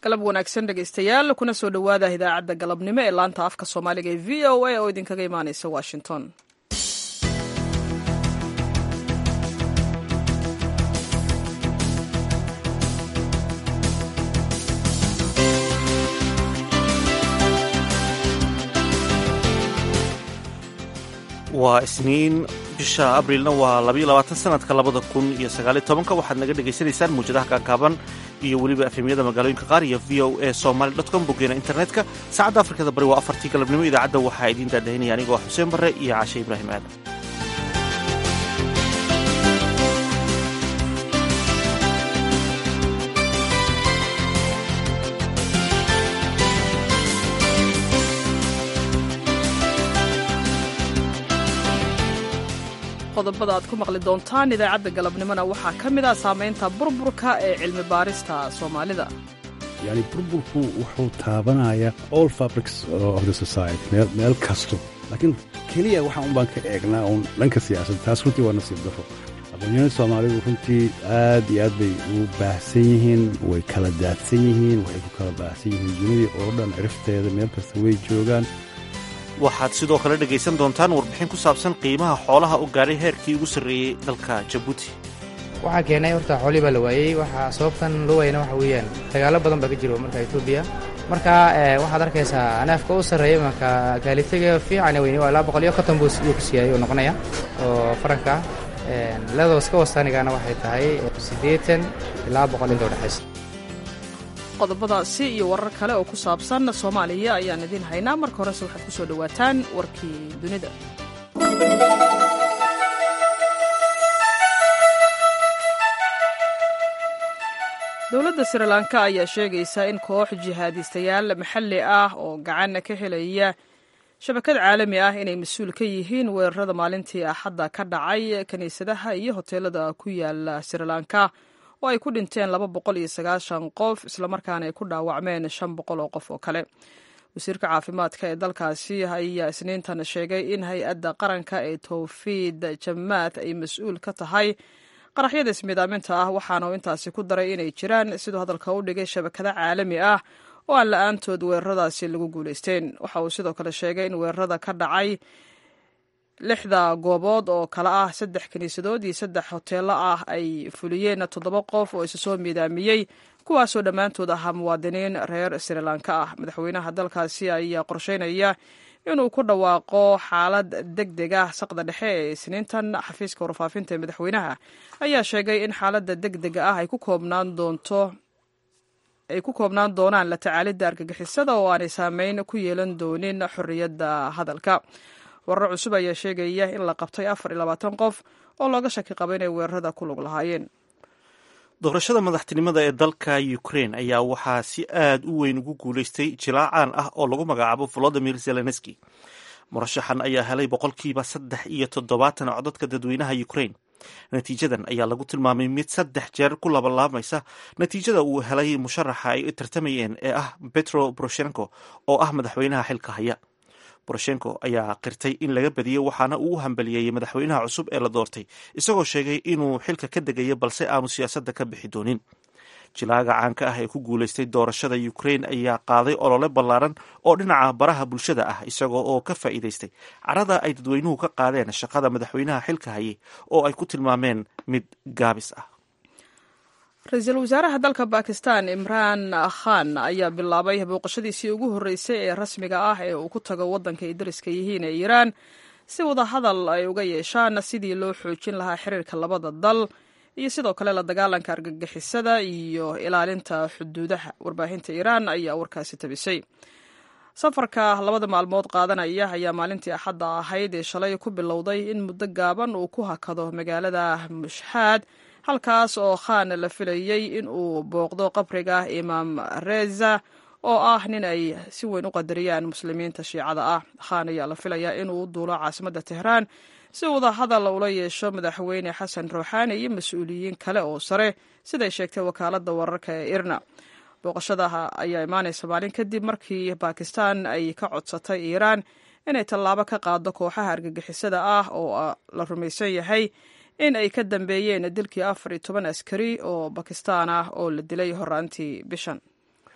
galab wanaagsan dhegaystayaal kuna soo dhowaada idaacadda galabnimo ee laanta afka soomaaliga ee v o a oo idinkaga imaanaysa washington waa isniin bisha abrilna waa labayo labaatan sanadka labada kun iyo sagaaliyo tobanka waxaad naga dhagaysanaysaan muwjadaha kaakaaban iyo weliba efemyada magaalooyinka qaar iyo v o a somaly com boggeena internetka saacadda afrikada bari waa afartii galabnimo idaacadda waxaa idiin daadahinaya anigoo xuseen barre iyo caashe ibraahim aadan qodobada aad ku maqli doontaan idaacadda galabnimona waxaa ka mid ah saamaynta burburka ee cilmi baarista soomaalida yani burburku wuxuu taabanayaa all fabrics of the society meel meel kasto laakiin keliya waxaan un baan ka eegnaa uun dhanka siyaasadda taas runtii waa nasiib daro aqoonyahada soomaalidu runtii aad iyo aad bay u baahsan yihiin way kala daadsan yihiin waxay ku kala baahsan yihiin dunidii oo dhan cirifteeda meel kasta way joogaan waxaad sidoo kale dhegaysan doontaan warbixin ku saabsan qiimaha xoolaha u gaadhay heerkii ugu sarreeyey dalka jabuuti waxaa keenay horta xoolihii baa la waayey waxaa sababtan loo waayana waxa weeyaan dagaalo badan baa ka jiro marka etoobiya marka waxaad arkaysaa anaafka u sarreeya marka gaalitaga fiican weyne waa ilaa boqol iyo konton buu ku siiyay oo noqonaya oo faranka leedoo iska wasaanigana waxay tahay siddeetan ilaa boqol inta udhexaysa qodobadaasi iyo warar kale oo ku saabsan soomaaliya ayaan idiin haynaa marka horese waxaad ku soo dhowaataan warkii dunida dowladda srilanka ayaa sheegaysa in koox jihaadistayaal maxalli ah oo gacan ka helaya shabakad caalami ah inay mas-uul ka yihiin weerarada maalintii axadda ka dhacay kiniisadaha iyo hoteelada ku yaala srilanka oo ay ku dhinteen laba boqol iyo sagaashan qof islamarkaana ay ku dhaawacmeen shan boqol oo qof oo kale wasiirka caafimaadka ee dalkaasi ayaa isniintan sheegay in hay-adda qaranka ee towfiid jamaad ay mas-uul ka tahay qaraxyada ismiidaaminta ah waxaana uu intaasi ku daray inay jiraan siduu hadalka u dhigay shabakado caalami ah oo aan la-aantood weeraradaasi lagu guulaysteen waxa uu sidoo kale sheegay in weerarada ka dhacay lixda goobood oo kale ah saddex kiniisadood iyo saddex hoteelo ah ay fuliyeen toddoba qof oo isa soo miidaamiyey kuwaasoo dhammaantood ahaa muwaadiniin reer srilanka ah madaxweynaha dalkaasi ayaa qorsheynaya inuu ku dhawaaqo xaalad deg deg ah saqda dhexe ee isniintan xafiiska warfaafinta ee madaxweynaha ayaa sheegay in xaaladda deg dega ah ay ku koobnaan doonto ay ku koobnaan doonaan la tacaalidda argagixisada oo aanay saameyn ku yeelan doonin xorriyadda hadalka warar cusub ayaa sheegaya in la qabtay afar iyo labaatan qof oo looga shaki qaba inay weerarada ku lug lahaayeen doorashada madaxtinimada ee dalka ukrain ayaa waxaa si aad u weyn ugu guulaystay jilaacaan ah oo lagu magacaabo volodimir zelenski murashaxan ayaa helay boqolkiiba saddex iyo toddobaatan codadka dadweynaha ukrain natiijadan ayaa lagu tilmaamay mid saddex jeer ku labalaamaysa natiijada uu helay musharaxa ay tartamayeen ee ah petro boroshenko oo ah madaxweynaha xilka haya boroshenko ayaa qirtay in laga badiyey waxaana uu u hambaliyeeyey madaxweynaha cusub ee la doortay isagoo sheegay inuu xilka ka degayo balse aanu siyaasadda ka bixi doonin jilaaga caanka ah ee ku guulaystay doorashada ukrain ayaa qaaday olole ballaaran oo dhinaca baraha bulshada ah isagoo oo ka faa'iidaystay carada ay dadweynuhu ka qaadeen shaqada madaxweynaha xilka hayay oo ay ku tilmaameen mid gaabis ah ra-iisul wasaaraha dalka bakistan imraan khan ayaa bilaabay booqashadiisii ugu horreysay ee rasmiga ah ee uu ku tago waddanka ay dariska yihiin ee iiraan si wadahadal ay uga yeeshaan sidii loo xoojin lahaa xiriirka labada dal iyo sidoo kale la dagaalanka argagixisada iyo ilaalinta xuduudaha warbaahinta iiraan ayaa warkaasi tabisay safarka labada maalmood qaadanaya ayaa maalintii axadda ahayd ee shalay ku bilowday in muddo gaaban uu ku hakado magaalada mushxaad halkaas oo khan la filayey in uu booqdo qabriga imaam reza oo ah nin ay si weyn u qadariyaan muslimiinta shiicada ah khan ayaa la filayaa inuu u duulo caasimadda tehraan si wada hadal ula yeesho madaxweyne xasan ruuxaani iyo mas-uuliyiin kale oo sare siday sheegtay wakaaladda wararka ee irna booqashadaha ayaa imaanaysa maalin kadib markii bakistan ay ka codsatay iiraan inay tallaabo ka qaado kooxaha argagixisada ah oo la rumaysan yahay in ay ka dambeeyeen dilkii afar iyo toban askari oo bakistaan ah oo la dilay horaantii bishan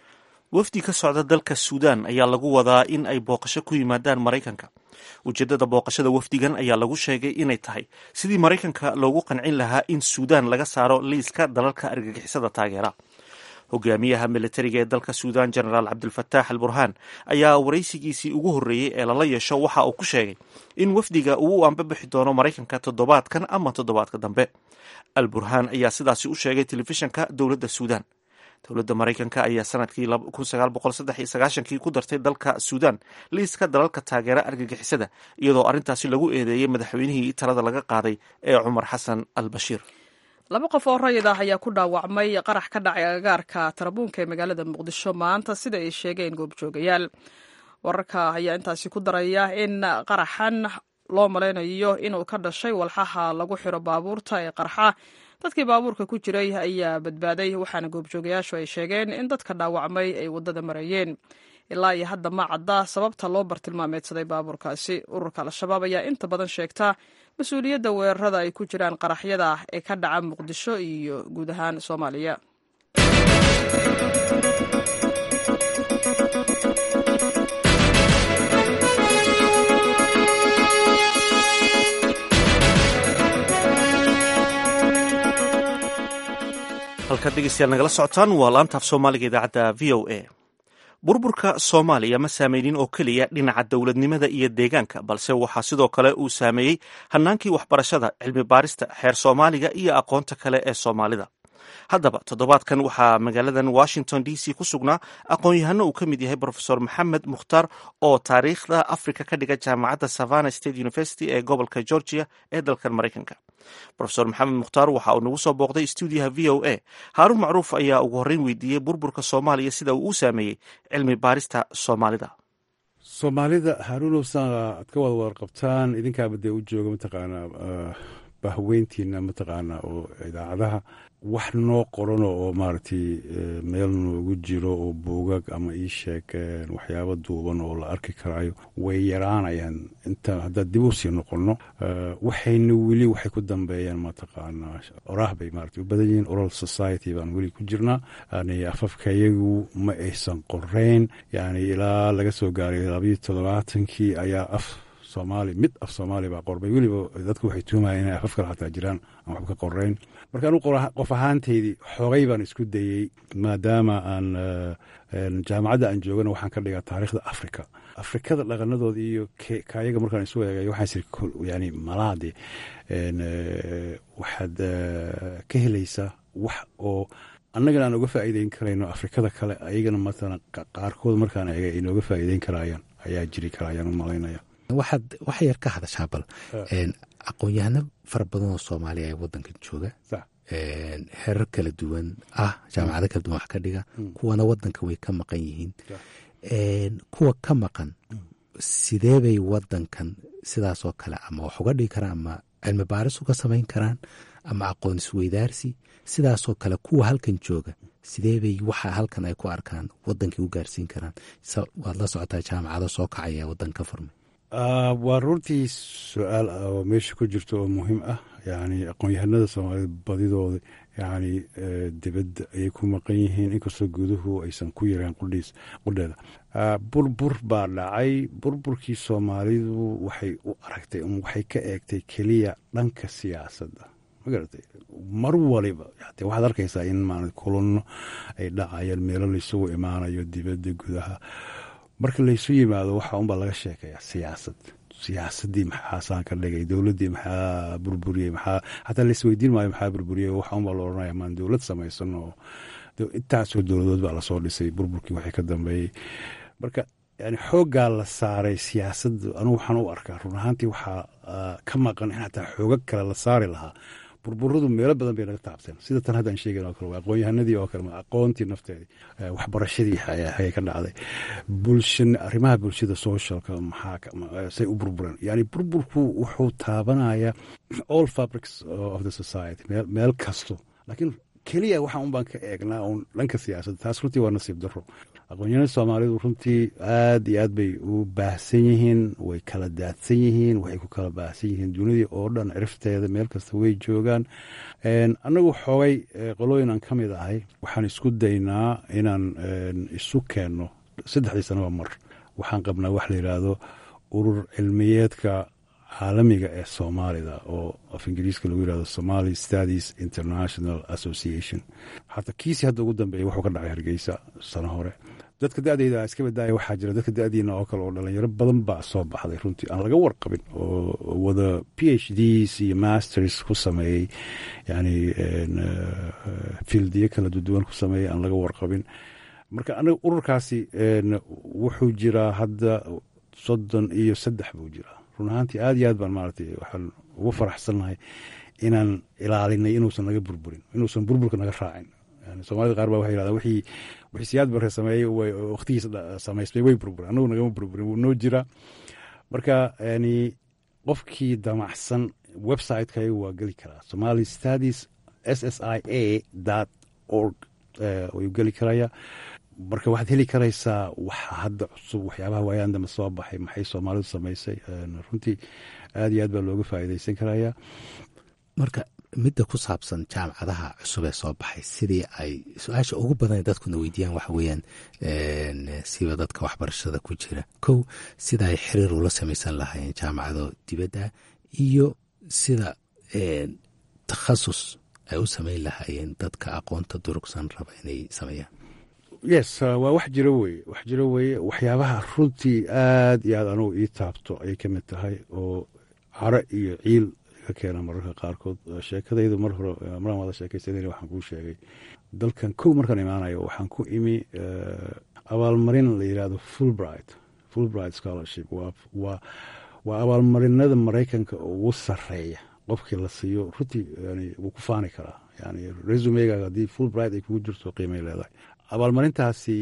wafdi ka socda dalka suudaan ayaa lagu wadaa in ay booqasho ku yimaadaan maraykanka ujeeddada booqashada wafdigan ayaa lagu sheegay inay tahay sidii maraykanka loogu qancin lahaa in suudaan laga saaro liiska dalalka argagixisada taageera hogaamiyaha militariga ee dalka suudaan genaraal cabdilfataax al burhaan ayaa waraysigiisii ugu horreeyey ee lala yeesho waxa uu ku sheegay in wafdiga uu u ambabixi doono maraykanka toddobaadkan ama toddobaadka dambe al burhaan ayaa sidaasi u sheegay telefishanka dowladda suudaan dowladda maraykanka ayaa sanadkii kii ku dartay dalka suudaan liiska dalalka taageera argagixisada iyadoo arrintaasi lagu eedeeyey madaxweynihii talada laga qaaday ee cumar xasan al bashiir laba qof oo rayid ah ayaa ku dhaawacmay qarax ka dhacay agagaarka tarabuunka ee magaalada muqdisho maanta sida ay sheegeen goobjoogayaal wararka ayaa intaasi ku daraya in qaraxan loo malaynayo inuu ka dhashay walxaha lagu xiro baabuurta ee qarxa dadkii baabuurka ku jiray ayaa badbaaday waxaana goobjoogayaashu ay sheegeen in dadka dhaawacmay ay waddada marayeen ilaa iyo hadda ma cadda sababta loo bartilmaameedsaday baabuurkaasi ururka al-shabaab ayaa inta badan sheegta mas-uuliyadda weerarada ay ku jiraan qaraxyada ee ka dhaca muqdisho iyo guud ahaan soomaaliya halkaad dhegeystayaal nagala socotaan waa laantaaf soomaaliga idaacadda v o a burburka soomaaliya ma saameynin oo keliya dhinaca dowladnimada iyo deegaanka balse waxaa sidoo kale uu saameeyey hannaankii waxbarashada cilmi baarista xeer soomaaliga iyo aqoonta kale ee soomaalida haddaba toddobaadkan waxaa magaaladan washington d c ku sugnaa aqoon-yahano uu ka mid yahay profesor maxamed mukhtaar oo taariikhda africa ka dhiga jaamacadda savana state university ee gobolka georgia ee dalkan maraykanka rofesor maxamed mukhtaar waxa uu nagu soo booqday stuudiyaha v o a haaruun macruuf ayaa ugu horreyn weydiiyey burburka soomaaliya sida uu u saameeyey cilmi baarista soomaalida soomaalida haaruunow saa aad ka wada warqabtaan idinkaaba dee u jooga mataqaanaa bahweyntiina mataqaanaa oo idaacadaha wax noo qorano oo maaragtay meel noogu jiro oo buugag ama ii sheeg waxyaabo duuban oo la arki karaayo way yaraanayaan inta haddaad dib u sii noqonno waxayna weli waxay ku dambeeyaan mataqaanaa oraah bay maarata u badan yihiin oral society baan weli ku jirnaa yani afafkayagu ma aysan qoreyn yani ilaa laga soo gaaray labayo toddobaatankii ayaa af soomaali mid af soomaali baa qorbay weliba dadku waxay tuumayeen inay afaf kale xataa jiraan aan waxba ka qoreyn marka anu qof ahaanteydii xoogay baan isku dayey maadaama aan jaamacadda aan joogana waxaan ka dhigaa taariikhda africa afrikada dhaqanadooda iyo kayaga markaan isu eegay waxaan siri yani malaade waxaad ka helaysaa wax oo annagana aan uga faa'iideyn karayno afrikada kale ayagana matala qaarkood markaan eegay ay nooga faa'iideyn karayaan ayaa jiri karayaan u malaynaya waxaad wax yar ka hadashaa bal aqoon-yahano fara badan oo soomaaliya ee wadankan jooga herar kala duwan ah jaamacado kala duwan wax ka dhiga kuwana wadanka way ka maqan yihiin kuwa ka maqan sidee bay wadankan sidaasoo kale ama wax uga dhigi karaan ama cilmi baaris uga samayn karaan ama aqoon isweydaarsi sidaasoo kale kuwa halkan jooga sidee bay waxa halkan ay ku arkaan wadankii u gaarsiin karaan waad la socotaa jaamacado soo kacaya wadan ka furmay waa runtii su-aal oo meesha ku jirto oo muhiim ah yani aqoon-yahanada soomaalida badidooda yani dibadda ayay ku maqan yihiin inkastoo guduhu aysan ku yareen qudhiis qudheeda burbur baa dhacay burburkii soomaalidu waxay u aragtay waxay ka eegtay keliya dhanka siyaasadda magaratay mar waliba de waxaad arkaysaa in maarata kulano ay dhacayaan meelo laysugu imaanayo dibadda gudaha marka laysu yimaado waxa unbaa laga sheekaya siyaasad siyaasadii maxaasaan ka dhigay dowladdii maxaa burburiyey maxaa xataa laisweydiin maayo maxaa burburiyey waxa unbaa la odhanaya maan dowlad samaysan oo intaasoo dowladood baa lasoo dhisay burburkii waxay ka dambeeyey marka yani xooggaa la saaray siyaasadda anugu waxaan u arkaa run ahaantii waxaa ka maqan in xataa xoogag kale la saari lahaa burburadu meelo badan bay naga taabteen sida tan haddaan sheegan oo kale aqoon-yahanadii oo kale aqoontii nafteedii waxbarashadii ayay ka dhacday bulshan arrimaha bulshada socialka maxaa say u burbureen yani burburku wuxuu taabanaya all fabrics of the society meel kasto laakiin keliya waxaan un baan ka eegnaa uun dhanka siyaasadda taas runtii waa nasiib daro aqoonyahanada soomaalidu runtii aad iyo aad bay u baahsan yihiin way kala daadsan yihiin waxay ku kala baahsan yihiin dunidii oo dhan cirifteeda meel kasta way joogaan annagu xoogay qolooyin aan ka mid ahay waxaan isku daynaa inaan isu keenno saddexdii sanaba mar waxaan qabnaa wax la yidhaahdo urur cilmiyeedka caalamiga ee soomaalida oo af ingiriiska lagu yihahdo somali studies international association hata kiisi hadda ugu dambeeya wuxuu ka dhacay hargeysa sano hore dadka da-deyda iska badaaya waxaa jira dadka da-diina oo kale oo dhalinyaro badan baa soo baxday runtii aan laga warqabin oo wada p h ds iyo masters ku sameeyey yani fieldiyo kala duwan ku sameeyey aan laga warqabin marka anaga ururkaasi wuxuu jiraa hadda soddon iyo saddex buu jiraa run ahaantii aad iyo aad baan maaragtay waxaan ugu faraxsannahay inaan ilaalinay inuusan naga burburin inuusan burburka naga raacin soomaalida qaar baa waxay yidhahdaa wixii wixii siyaad barre sameeyey wakhtigiisa samaysmay way burburin annagu nagama burburin wuu noo jiraa marka yani qofkii damacsan website-kayaga waa geli karaa somali studies s s i a dot org ayuu geli karaya marka waxaad heli karaysaa waxa hadda cusub waxyaabaha waayaan dambe soo baxay maxay soomaalidu samaysay runtii aad iyo aad baa looga faa'iidaysan karaya marka midda ku saabsan jaamacadaha cusub ee soo baxay sidii ay su-aasha ugu badan dadkuna weydiiyaan waxa weeyaan siba dadka waxbarashada ku jira kow sida ay xiriir ula samaysan lahaayeen jaamacado dibadda iyo sida takhasus ay u samayn lahaayeen dadka aqoonta durugsan raba inay sameeyaan yes waa wax jiro weye wax jiro weye waxyaabaha runtii aad iyo aad anugu ii taabto ayay ka mid tahay oo caro iyo ciil ka keena mararka qaarkood sheekadaydu mar hore maraan wada sheekaysanayna waxaan kuu sheegay dalkan kow markaan imaanayo waxaan ku imi abaalmarin la yidhahdo fulbright fulbright scholarship waa waa waa abaalmarinada maraykanka ugu sarreeya qofkii la siiyo runtii yani wuu ku faani karaa yani resumegaaga haddii fulbright ay kugu jirto qiimay leedahay abaalmarintaasi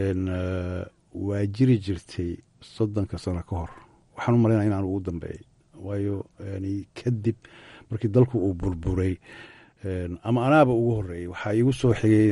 waa jiri jirtay soddonka sano ka hor waxaan u malaynaya inaan ugu dambeeyey waayo yani kadib markii dalku uu burburay ama anaaba ugu horeeyey waxaa iigu soo xigay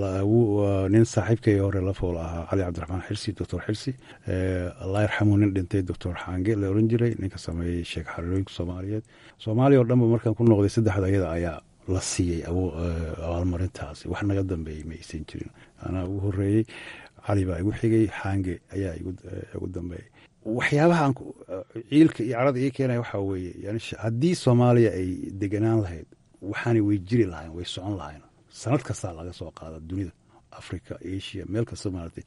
nin saaxiibkay hore la fool ahaa cali cabdiraxmaan xirsi doctor xirsi allah yarxamu nin dhintay doctor xaange la oran jiray ninka sameeyey sheekh xariirooyinka soomaaliyeed soomaaliya oo dhanba markaan ku noqday saddexda iyada ayaa la siiyey abaalmarintaasi wax naga dambeeyey ma aysan jirin anaa ugu horeeyey cali baa igu xigay xaange ayaa igu dambeeyey waxyaabaha ciilka iyo carada ii keenaya waxaa weeye yani haddii soomaaliya ay deganaan lahayd waxaanay way jiri lahayn way socon lahayn sanad kastaa laga soo qaada dunida africa asia meel kasta maaragtay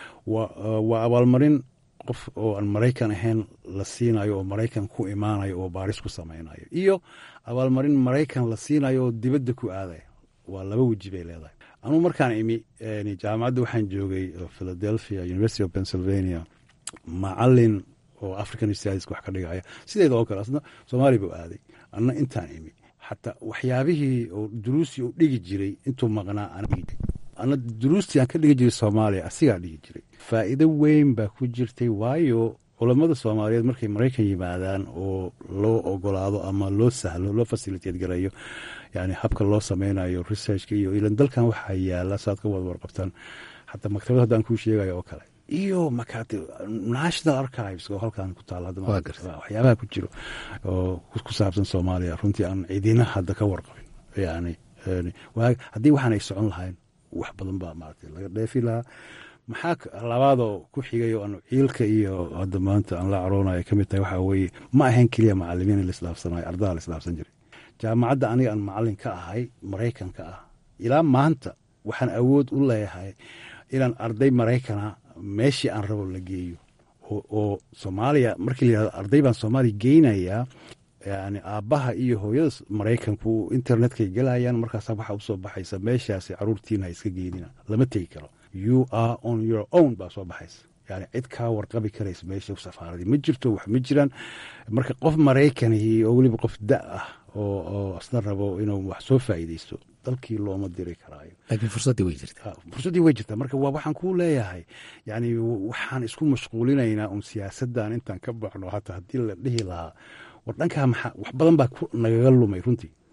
waa abaalmarin qof oo aan maraykan ahayn la siinayo oo maraykan ku imaanayo oo baaris ku samaynayo iyo abaalmarin maraykan la siinayo oo dibadda ku aadaya waa laba weji bay leedahay anugu markaan imi jaamacadda waxaan joogay philadelphia university of pennsylvania macalin oo african studies wax ka dhigaya sideeda oo kale asna soomaaliya buu aaday anna intaan imi xataa waxyaabihii oo duruustii uu dhigi jiray intuu maqnaa ana duruustii aan ka dhigi jiray soomaaliya asigaa dhigi jiray faa'iido weyn baa ku jirtay waayo culammada soomaaliyeed markay maraykan yimaadaan oo loo ogolaado ama loo sahlo loo fasiliteed garayo yani habka loo sameynayo researchka iyo ilan dalkan waxaa yaala saad ka wada warqabtaan xataa maktabad haddaan kuu sheegayo oo kale iyo makaati national archives oo halkan ku taala waxyaabaha ku jiro oo ku saabsan soomaaliya runtii aan cidina hadda ka warqabin yani haddii waxaan ay socon lahayn wax badan baa maaragtay laga dheefi lahaa maxaa labaadoo ku xigay oo aan ciilka iyo hadda maanta aan la caroonayo ka mid tahay waxaa weeye ma ahayn keliya macalimiin in laislaafsanayo ardaha la islaafsan jiray jaamacadda aniga aan macalin ka ahay maraykanka ah ilaa maanta waxaan awood u leeyahay inaan arday maraykana meeshii aan rabo la geeyo oo soomaaliya markii la yihahdo arday baan soomaaliya geynayaa yani aabbaha iyo hooyada maraykanku internetkay gelayaan markaasa waxaa usoo baxaysa meeshaasi caruurtiina ha iska geynina lama tegi karo you are on your own baa soo baxaysa yani cid kaa warqabi karaysa meesha safaaradii ma jirto wax ma jiraan marka qof maraykanihii oo weliba qof da ah oo asna rabo inuu wax soo faa'iideysto dalkii looma diri karaayo laakiin fursaddii way jirtaa fursaddii way jirtaa marka waa waxaan kuu leeyahay yani waxaan isku mashquulinaynaa un siyaasaddan intaan ka baxno hataa haddii la dhihi lahaa war dhankaa maxaa wax badan baa nagaga lumay runtii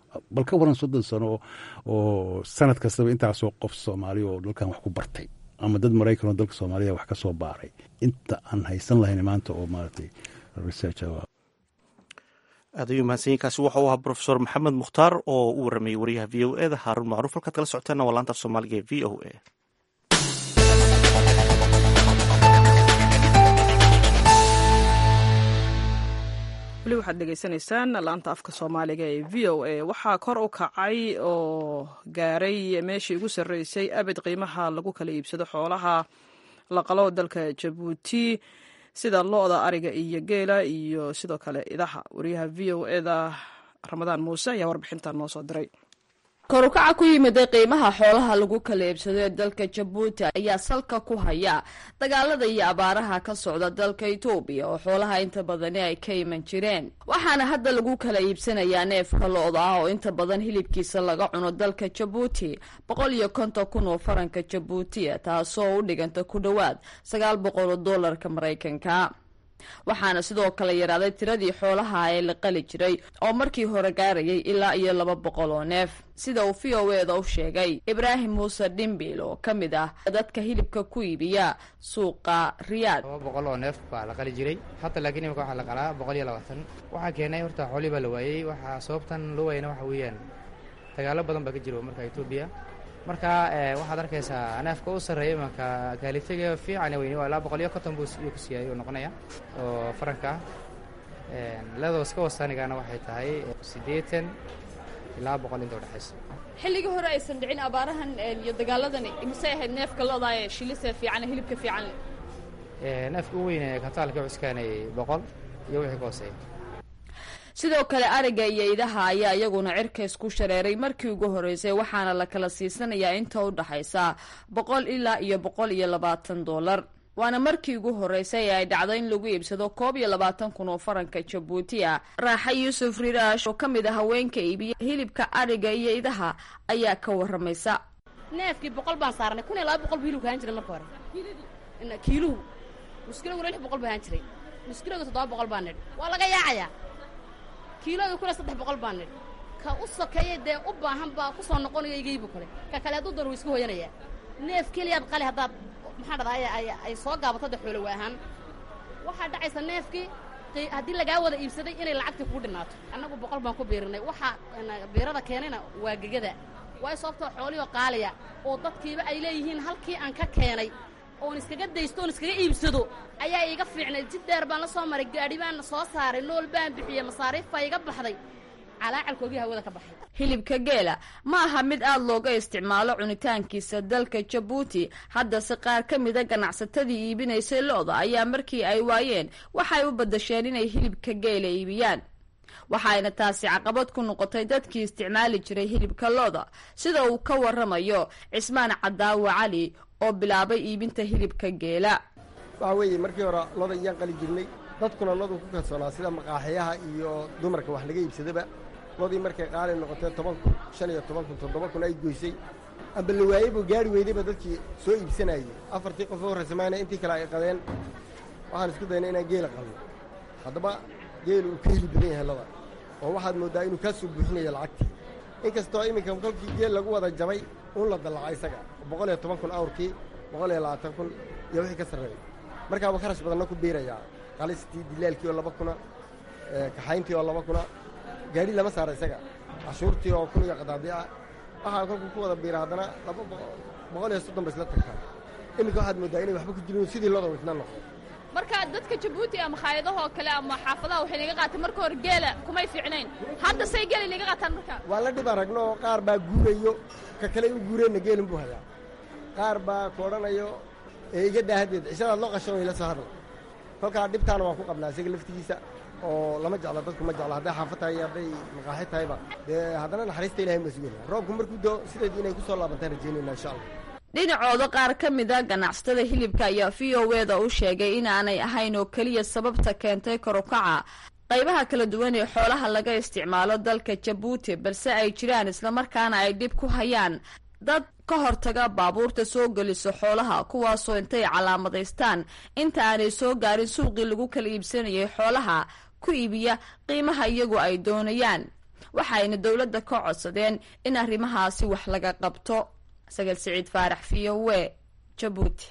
bal ka waran soddon sano oo sanad kastaba intaasoo qof soomaaliya oo dalkan wax ku bartay ama dad maraykan oo dalka soomaaliya wax ka soo baaray inta aan haysan lahayn maanta oo maaragtay research aad ayuu mahadsanyahy kaasi waxa u ahaa profesor maxamed mukhtaar oo u waramayay wariyaha v o eda haarun macruuf halkaad kala socoteena waa laanta af soomaaliga ee v o a weli waxaad dhegeysanaysaan laanta afka soomaaliga ee v o a waxaa kor u kacay oo gaaray meeshii ugu sarreysay abid qiimaha lagu kala iibsado xoolaha la qalo dalka jabuuti sida lo-da ariga iyo geela iyo sidoo kale idaha wariyaha v o eda ramadaan muuse ayaa warbixintan noo soo diray korukaca ku yimiday qiimaha xoolaha lagu kala iibsado ee dalka jabuuti ayaa salka ku haya dagaalada iyo abaaraha ka socda dalka etoobiya oo xoolaha inta badani ay ka iman jireen waxaana hadda lagu kala iibsanayaa neefka lo-da ah oo inta badan hilibkiisa laga cuno dalka jabuuti boqol iyo konton kun oo faranka jabuutiya taasoo u dhiganta ku dhowaad sagaal boqol oo doolarka maraykanka waxaana sidoo kale yaraaday tiradii xoolaha ee la qali jiray oo markii hore gaarayay ilaa iyo laba boqol oo neef sida uu v o eda u sheegay ibraahim muuse dhimbil oo ka mid ah dadka hilibka ku iibiya suuqa riyaad laba boqol oo neef baa la qali jiray hadda laakiin imika waxaa la qalaa boqol iyo labaatan waxaa keenay horta xoolii baa la waayey waxaa sababtan loo waayana waxa weeyaan dagaalo badan baa ka jiro marka etoobiya marka waxaad arkaysaa neefka u sarreeya imanka kaalitaga fiican weyni waa ilaa boqol iyo konton buu ku siiyay uu noqonaya oo faranka ah leedoo iska wasaanigana waxay tahay siddeetan ilaa boqol inta udhexaysa xilligii hore aysan dhicin abaarahan iyo dagaaladan imisay ahayd neefka lo-da ee shilisa fiican hilibka fiican neefka u weyne kataalka cuskaanay boqol iyo wixii ka hooseeya sidoo kale ariga iyo idaha ayaa iyaguna cirka isku shareeray markii ugu horreysay waxaana la kala siisanayaa inta u dhaxaysa boqol ilaa iyo boqol iyo labaatan doolar waana markii ugu horreysay ee ay dhacdo in lagu iibsado koob iyo labaatan kun oo faranka jabuuti ah raaxa yuusuf riraash oo ka mid a haweenka iibiya hilibka ariga iyo idaha ayaa ka waramaysa neefkii boqol baan saarnay kun iyo laba boqol bu hilibka ahaan jiray marka hore kiiluhu muskilaguna lix boqol bu ahaan jiray muskilagu toddoba boqol baa nidhi waa laga yaacayaa kiilooda kuna saddex boqol baa nidhi ka u sokeeya dee u baahan baa ku soo noqonayo igaybu kale ka kale hadduu doon wuu iska hooyanayaa neef keliyaad qali haddaad maxaa dhahdaa ay soo gaabato de xoolo waa ahaan waxaa dhacaysa neefkii haddii lagaa wada iibsaday inay lacagtii kugu dhinaato annagu boqol baan ku biirinay waxaa biirada keenayna waa gegada waayo sababtoo xoolihoo qaaliya oo dadkiiba ay leeyihiin halkii aan ka keenay oon iskaga daysto oon iskaga iibsado ayaa iiga fiicnay jid dheer baan la soo maray gaadhi baan soo saaray nool baan bixiyey masaariif baa iga baxday calaacalkoogii hawada ka baxay hilibka geela ma aha mid aada looga isticmaalo cunitaankiisa dalka jabuuti haddase qaar ka mida ganacsatadii iibinaysay lo-da ayaa markii ay waayeen waxay u badasheen inay hilibka geela iibiyaan waxayna taasi caqabad ku noqotay dadkii isticmaali jiray hilibka lo-da sida uu ka waramayo cismaan cadaawa cali oo bilaabay iibinta hilibka geela waxa weeye markii hore loda iyaan qali jirnay dadkuna lodu ku kalsoonaa sida maqaaxiyaha iyo dumarka wax laga iibsadaba lodii markay qaali noqotee toban kun shan iyo toban kun toddoba kun ay goysay amba la waayey buu gaari weydayba dadkii soo iibsanayay afartii qof u horraysa maayna intii kale ay qadeen waxaan isku dayna inaan geela qalno haddaba geelu uu ka heli badan yahay loda oo waxaad mooddaa inuu kaa soo buuxinayo lacagtii inkastoo iminka kolkii geel lagu wada jabay un la dallaca isaga boqol iyo toban kun awrkii boqol iyo labaatan kun iyo wixii ka sarreeya markaaba kharash badanna ku biirayaa qalistii dilaalkii oo laba kuna kaxayntii oo laba kuna gaadhi lama saara isaga cashuurtii oo kun iyo qadaadiica waxaa kolkuu ku wada biira haddana laba boqol iyo soddon ba isla tagtaa iminka waxaad mooddaa inay waxba ku jirin sidii loda wisna noqdo marka dadka jabuuti ama khaayadahoo kale ama xaafadaha waxay naga qaateen marka hore geela kumay fiicnayn hadda say geela naga qaataan marka waa la dhib aragno oo qaar baa guurayo ka kale u guureenna geelin buu hayaa qaar baa ku odhanayo ee iga daahadeed cishadaad loo qashan way la soo hadla kolkaa dhibtaana waan ku qabnaa isaga laftigiisa oo lama jeclo dadku ma jeclo hadday xaafad tahay iyo hadday maqaaxi tahayba dee haddana naxariista ilahay ma sugayna roobku markuu doo sideed inay ku soo laabantaan rajaynayna insha allah dhinacooda qaar ka mida ganacsatada hilibka ayaa v o eda u sheegay inaanay ahayn oo keliya sababta keentay korukaca qaybaha kala duwan ee xoolaha laga isticmaalo dalka jabuuti balse ay jiraan islamarkaana ay dhib ku hayaan dad ka hortaga baabuurta soo geliso xoolaha kuwaasoo intay calaamadaystaan inta aanay soo gaarin suuqii lagu kala iibsanayay xoolaha ku iibiya qiimaha iyagu ay doonayaan waxayna dowladda ka codsadeen in arrimahaasi wax laga qabto sagal siciid faarax v o we jabuuti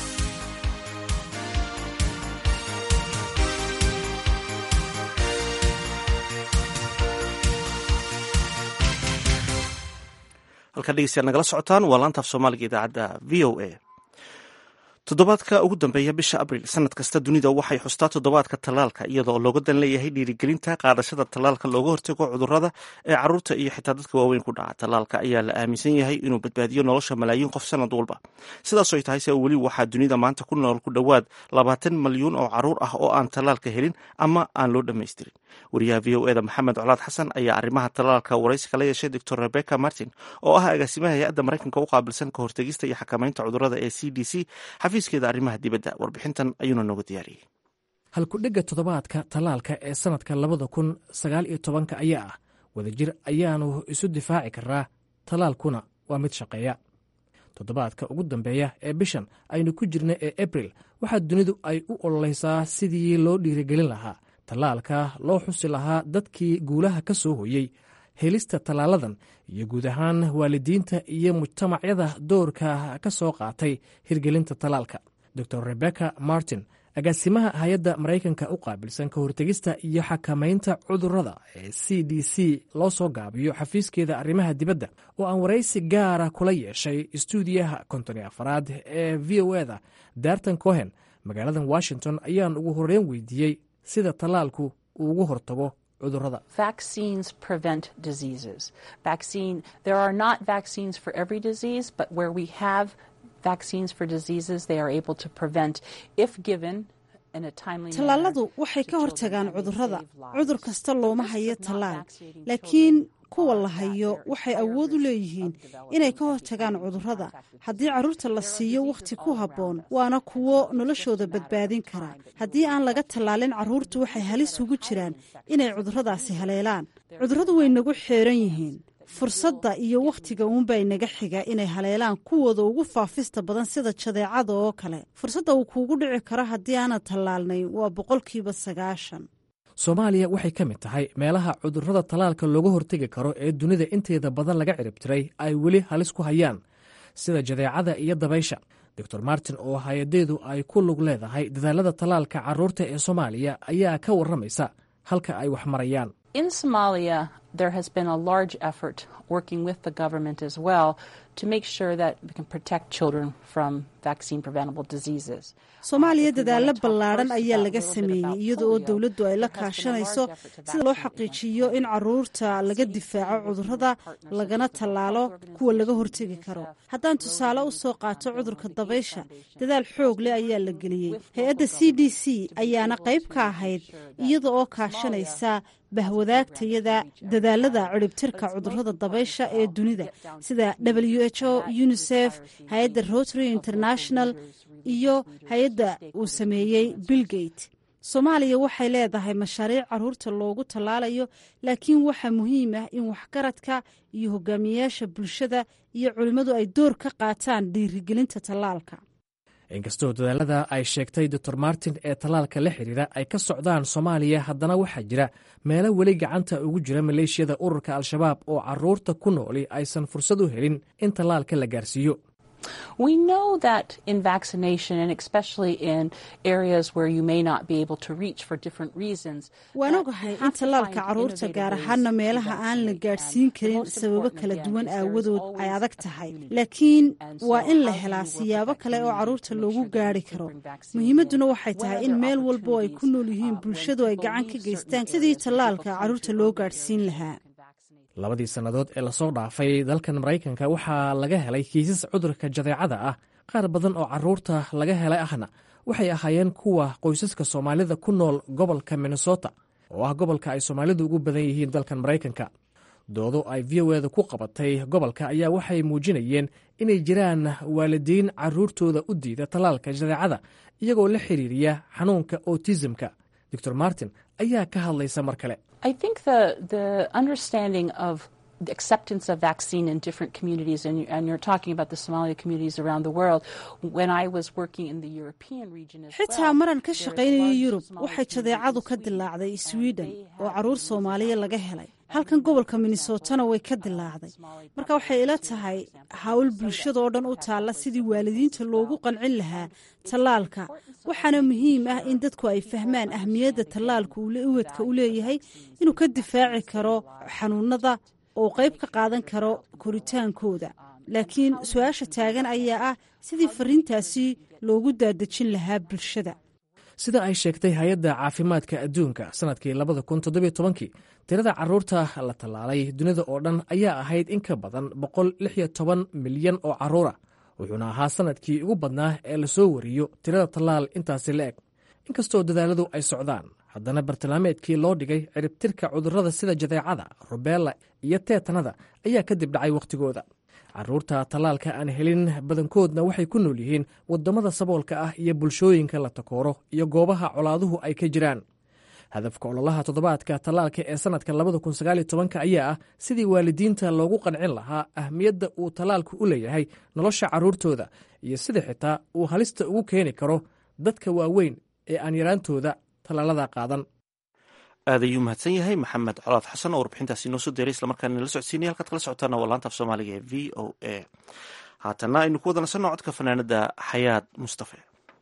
halkaa dhegeystayaal nagala socotaan waa laantaaf soomaaliga idaacadda v o a toddobaadka ugu dambeeya bisha abril sanad kasta dunida waxay xustaa toddobaadka tallaalka iyadoo looga dan leeyahay dhiirigelinta qaadashada tallaalka looga hortago cudurrada ee caruurta iyo xitaa dadka waaweyn ku dhaca tallaalka ayaa la aaminsan yahay inuu badbaadiyo nolosha malaayiin qof sanad walba sidaas ay tahay se weli waxaa dunida maanta ku nool ku dhowaad labaatan malyuun oo caruur ah oo aan tallaalka helin ama aan loo dhammaystirin wariyaha v o eda maxamed colaad xasan ayaa arrimaha tallaalka waraysi kala yeeshay doctor rebecca martin oo ah agaasimaha hay-adda maraykanka u qaabilsan ka hortegista iyo xakamaynta cudurrada ee c d c xafiiskeeda arrimaha dibadda warbixintan ayuuna nooga diyaariyey halkudhigga toddobaadka tallaalka ee sannadka labada kun sagaal iyo tobanka ayaa ah wadajir ayaanu isu difaaci karaa tallaalkuna waa mid shaqeeya toddobaadka ugu dambeeya ee bishan aynu ku jirna ee abril waxaa dunidu ay u ololeysaa sidii loo dhiirigelin lahaa tallaalka loo xusi lahaa dadkii guulaha ka soo hoyey helista tallaaladan iyo guud ahaan waalidiinta iyo mujtamacyada doorka ka soo qaatay hirgelinta tallaalka dor rebecca martin agaasimaha hay-adda maraykanka u qaabilsan ka hortegista iyo xakamaynta cudurrada ee c d c loo soo gaabiyo xafiiskeeda arrimaha dibadda oo aan waraysi gaara kula yeeshay istuudiyaha kontoni afaraad ee v o eda darton cohen magaaladan washington ayaan ugu horreyn weydiiyey sida tallaalku uu ugu hortago cudurrada tallaaladu waxay ka hortagaan cudurrada cudur kasta looma hayo tallaal laakiin kuwa la hayo waxay awood u leeyihiin inay ka hortagaan cudurrada haddii carruurta la siiyo wakhti ku habboon waana kuwo noloshooda badbaadin kara haddii aan laga tallaalin carruurtu waxay halis ugu jiraan inay cudurradaasi haleelaan cudurradu way nagu xeeran yihiin fursadda iyo wakhtiga uunbaa inaga xiga inay haleelaan kuwooda ugu faafista badan sida jadeecada oo kale fursadda uu kuugu dhici karo haddii aanad tallaalnayn waa boqolkiiba sagaashan soomaaliya waxay ka mid tahay meelaha cudurrada tallaalka looga hortegi karo ee dunida inteeda badan laga ciribtiray ay weli halis ku hayaan sida jadeecada iyo dabaysha doctor martin oo hay-adeedu ay ku lug leedahay dadaalada tallaalka carruurta ee soomaaliya ayaa ka warramaysa halka ay wax marayaan In Somalia, there has been a large effort working with the government as well to make sure that we can protect children from vaccine preventable diseases. soomaaliya dadaalo ballaadhan ayaa laga sameeyey iyada oo dowladdu ay la kaashanayso sida loo xaqiijiyo in caruurta laga difaaco cudurrada lagana tallaalo kuwa laga hortegi karo haddaan tusaale u soo qaato cudurka dabaysha dadaal xoog leh ayaa la geliyey hay-adda c d c ayaana qayb ka ahayd iyada oo kaashanaysa bahwadaagtayada dadaalada ciribtirka cudurrada dabaysha ee dunida sida w h o unisef hay-adda rotary international iyo hay-adda uu sameeyey billgate soomaaliya waxay leedahay mashaariic caruurta loogu tallaalayo laakiin waxaa muhiim ah in waxgaradka iyo hogaamiyayaasha bulshada iyo culimmadu ay door ka qaataan dhiirigelinta tallaalka inkastoo dadaalada ay sheegtay doctor martin ee tallaalka la xiriira ay ka socdaan soomaaliya haddana waxaa jira meelo weli gacanta ugu jira maleeshiyada ururka al-shabaab oo caruurta ku nooli aysan fursad u helin in tallaalka la gaarsiiyo We know that in vaccination, and especially in areas where you may not be able to reach for different reasons, waan ogahay in tallaalka caruurta gaar ahaana meelaha aan la gaadhsiin karin sababo kala duwan aawadood ay adag tahay laakiin waa in la helaa siyaabo kale oo caruurta loogu gaari karo muhiimadduna waxay tahay in meel walba oo ay ku nool yihiin bulshadu ay gacan ka geystaan sidii tallaalka caruurta loo gaadhsiin lahaa labadii sannadood ee lasoo dhaafay dalkan maraykanka waxaa laga helay kiisas cudurka jadeecada ah qaar badan oo caruurta laga helay ahna waxay ahaayeen kuwa qoysaska soomaalida ku nool gobolka minnesota oo ah gobolka ay soomaalidu ugu badan yihiin dalkan maraykanka doodo ay v o eda ku qabatay gobolka ayaa waxay muujinayeen inay jiraan waalidiin caruurtooda u diida tallaalka jadeecada iyagoo la xiriiriya xanuunka otisimka doctor martin ayaa ka hadlaysa mar kale I think the the understanding of the acceptance of vaccine in different communities, and, you, and you're talking about the Somali communities around the world. When I was working in the European region as xitaa maran ka shaqaynaya yurub waxay jadeecadu ka dilaacday sweden oo caruur soomaaliya laga helay halkan gobolka minnesotana way ka dilaacday marka waxay ila tahay hawl bulshadoo dhan u taalla sidii waalidiinta loogu qancin lahaa tallaalka waxaana muhiim ah in dadku ay fahmaan ahmiyadda tallaalka uwadka u leeyahay inuu ka difaaci karo xanuunada oo qayb ka qaadan karo koritaankooda laakiin su-aasha taagan ayaa ah sidii fariintaasi loogu daadejin lahaa bulshada sida ay sheegtay hay-adda caafimaadka adduunka sanadkii labada kun toddobiyo tobankii tirada caruurta la tallaalay dunida oo dhan ayaa ahayd in ka badan boqol lix iyo toban milyan oo carruura wuxuuna ahaa sanadkii ugu badnaa ee lasoo wariyo tirada tallaal intaasi la eg inkastoo dadaaladu ay socdaan haddana bartilmaameedkii loo dhigay ciribtirka cudurrada sida jadeecada rubeella iyo teetanada ayaa kadib dhacay wakhtigooda caruurta tallaalka aan helin badankoodna waxay ku nool yihiin waddamada saboolka ah iyo bulshooyinka la takooro iyo goobaha colaaduhu ay ka jiraan hadafka ololaha toddobaadka tallaalka ee sannadka labada kun sagaaliyo tobanka ayaa ah sidii waalidiinta loogu qancin lahaa ahmiyadda uu tallaalku u leeyahay nolosha carruurtooda iyo sida xitaa uu halista ugu keeni karo dadka waaweyn ee aan yaraantooda tallaalada qaadan aad ayuu mahadsan yahay maxamed colaad xasan oo warbixintaasi noo soo deeray islamarkaana nala socodsiinaya halkaad kala socotaana waa laanta af soomaaliga ee v o a haatana aynu ku wada nasanno codka fanaanada xayaad mustafe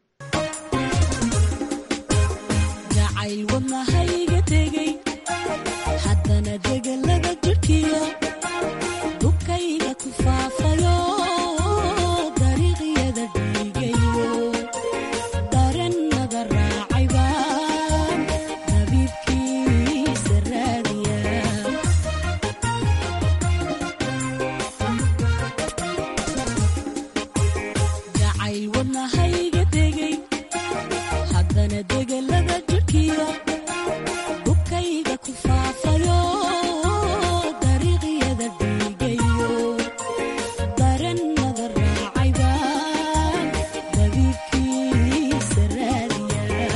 jacayl wadnahayga tegey haddana degalaga jirkiyo dubkayga ku faafayo dariiqyada dhiigayo darennada raacaybaan dabiibkiisa raadiya jacayl wadnahayga tegey haddana degalada jirkiyo dubkayga ku faafayo dariiqyada dhiigayo darennada raacaybaan dabiibkiisa raadiya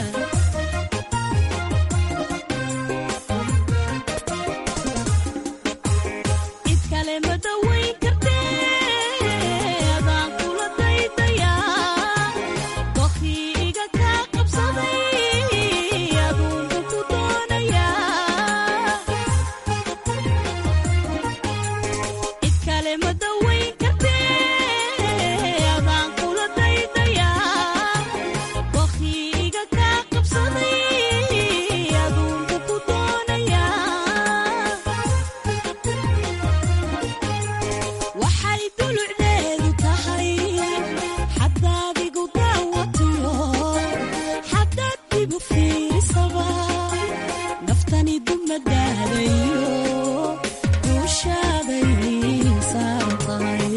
cid kale ma dawayn kartee adaan kula daydayaa dokhii iga kaa qabsaday aduunka ku doonayaa cid kale ma dawayn kartee adaan kula daydayaa dokhii iga kaa qabsaday aduunka ku doonayaa waxay dulucdeedu tahay xadaad igu daawatiyo xadaad igu fiirisaba naftani dumadaadayo guushaaday saaran tahay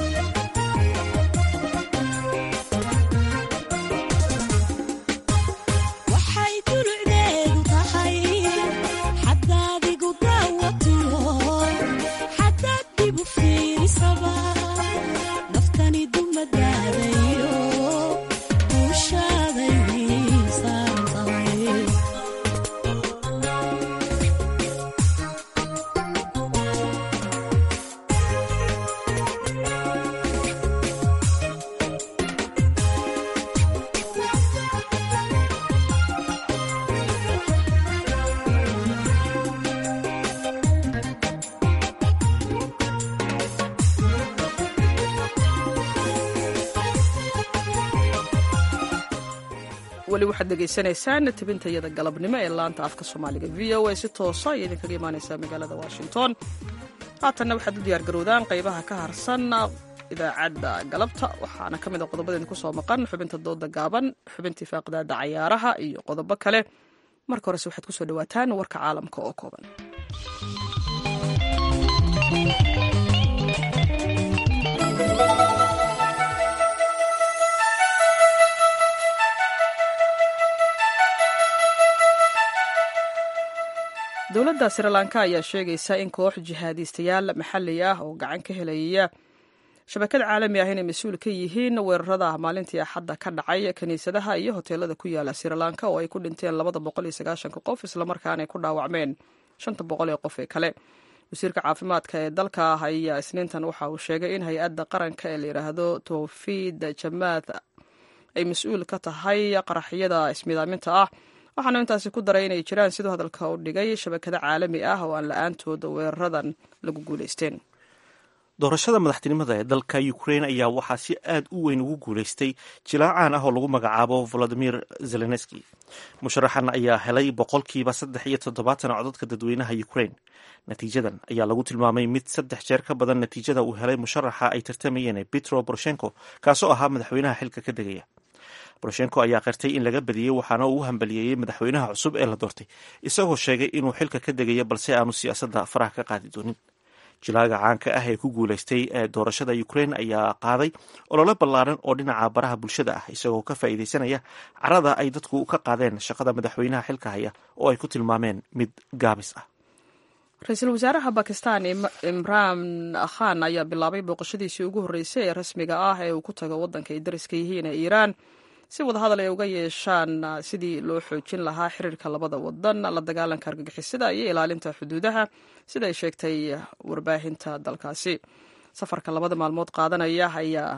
waxay dulucdeedu tahay xadaad igu daawatiyo xadaad igu fiirisaba naftani dumadaadayo guushaaday saaran tahay weli waxaad dhegaysanaysaan tabintayada galabnimo ee laanta afka soomaaliga v o a si toosa ayay idinkaga imaaneysaa magaalada washington haatanna waxaad u diyaargarowdaan qaybaha ka harsan idaacadda galabta waxaana ka mid a qodobada idinku soo maqan xubinta dooda gaaban xubintii faaqidaada cayaaraha iyo qodobo kale marka horese waxaad kusoo dhawaataan warka caalamka oo kooban dowladda srilanka ayaa sheegaysa in koox jihaadiistayaal maxalli ah oo gacan ka helaya shabakad caalami ah inay mas-uul ka yihiin weerarada maalintii axadda ka dhacay kiniisadaha iyo hoteelada ku yaala srilanka oo ay ku dhinteen labada boqol iyo sagaashanka qof islamarkaana ay ku dhaawacmeen shanta boqol ee qof ee kale wasiirka caafimaadka ee dalka ayaa isniintan waxa uu sheegay in hay-adda qaranka ee la yidhaahdo towfiid jamaad ay mas-uul ka tahay qaraxyada ismidaaminta ah waxaanu intaasi ku daray inay jiraan siduu hadalka u dhigay shabakado caalami ah oo aan la-aantooda weeraradan lagu guulaysteen doorashada madaxtinimada ee dalka ukrain ayaa waxaa si aad u weyn ugu guulaystay jilaacaan ah oo lagu magacaabo volodimir zelenski musharaxan ayaa helay boqolkiiba saddex iyo toddobaatan codadka dadweynaha ukrain natiijadan ayaa lagu tilmaamay mid saddex jeer ka badan natiijada uu helay musharaxa ay tartamayeen petro boroshenko kaasoo ahaa madaxweynaha xilka ka degaya boroshenko ayaa qirtay in laga badiyey waxaana uu u hambaliyeeyey madaxweynaha cusub ee la doortay isagoo sheegay inuu xilka ka degayo balse aanu siyaasadda faraha ka qaadi doonin jilaaga caanka ah ee ku guulaystay ee doorashada ukrain ayaa qaaday olole ballaaran oo dhinaca baraha bulshada ah isagoo ka faa'iidaysanaya carada ay dadku ka qaadeen shaqada madaxweynaha xilka haya oo ay ku tilmaameen mid gaabis ah ra-iisul wasaaraha bakistan imraan khan ayaa bilaabay booqashadiisii ugu horreysay ee rasmiga ah ee uu ku tago waddanka ay dariska yihiin ee iiraan si wadahadal ay uga yeeshaan sidii loo xoojin lahaa xiriirka labada wadan la dagaalanka argagixisada iyo ilaalinta xuduudaha sida ay sheegtay warbaahinta dalkaasi safarka labada maalmood qaadanaya ayaa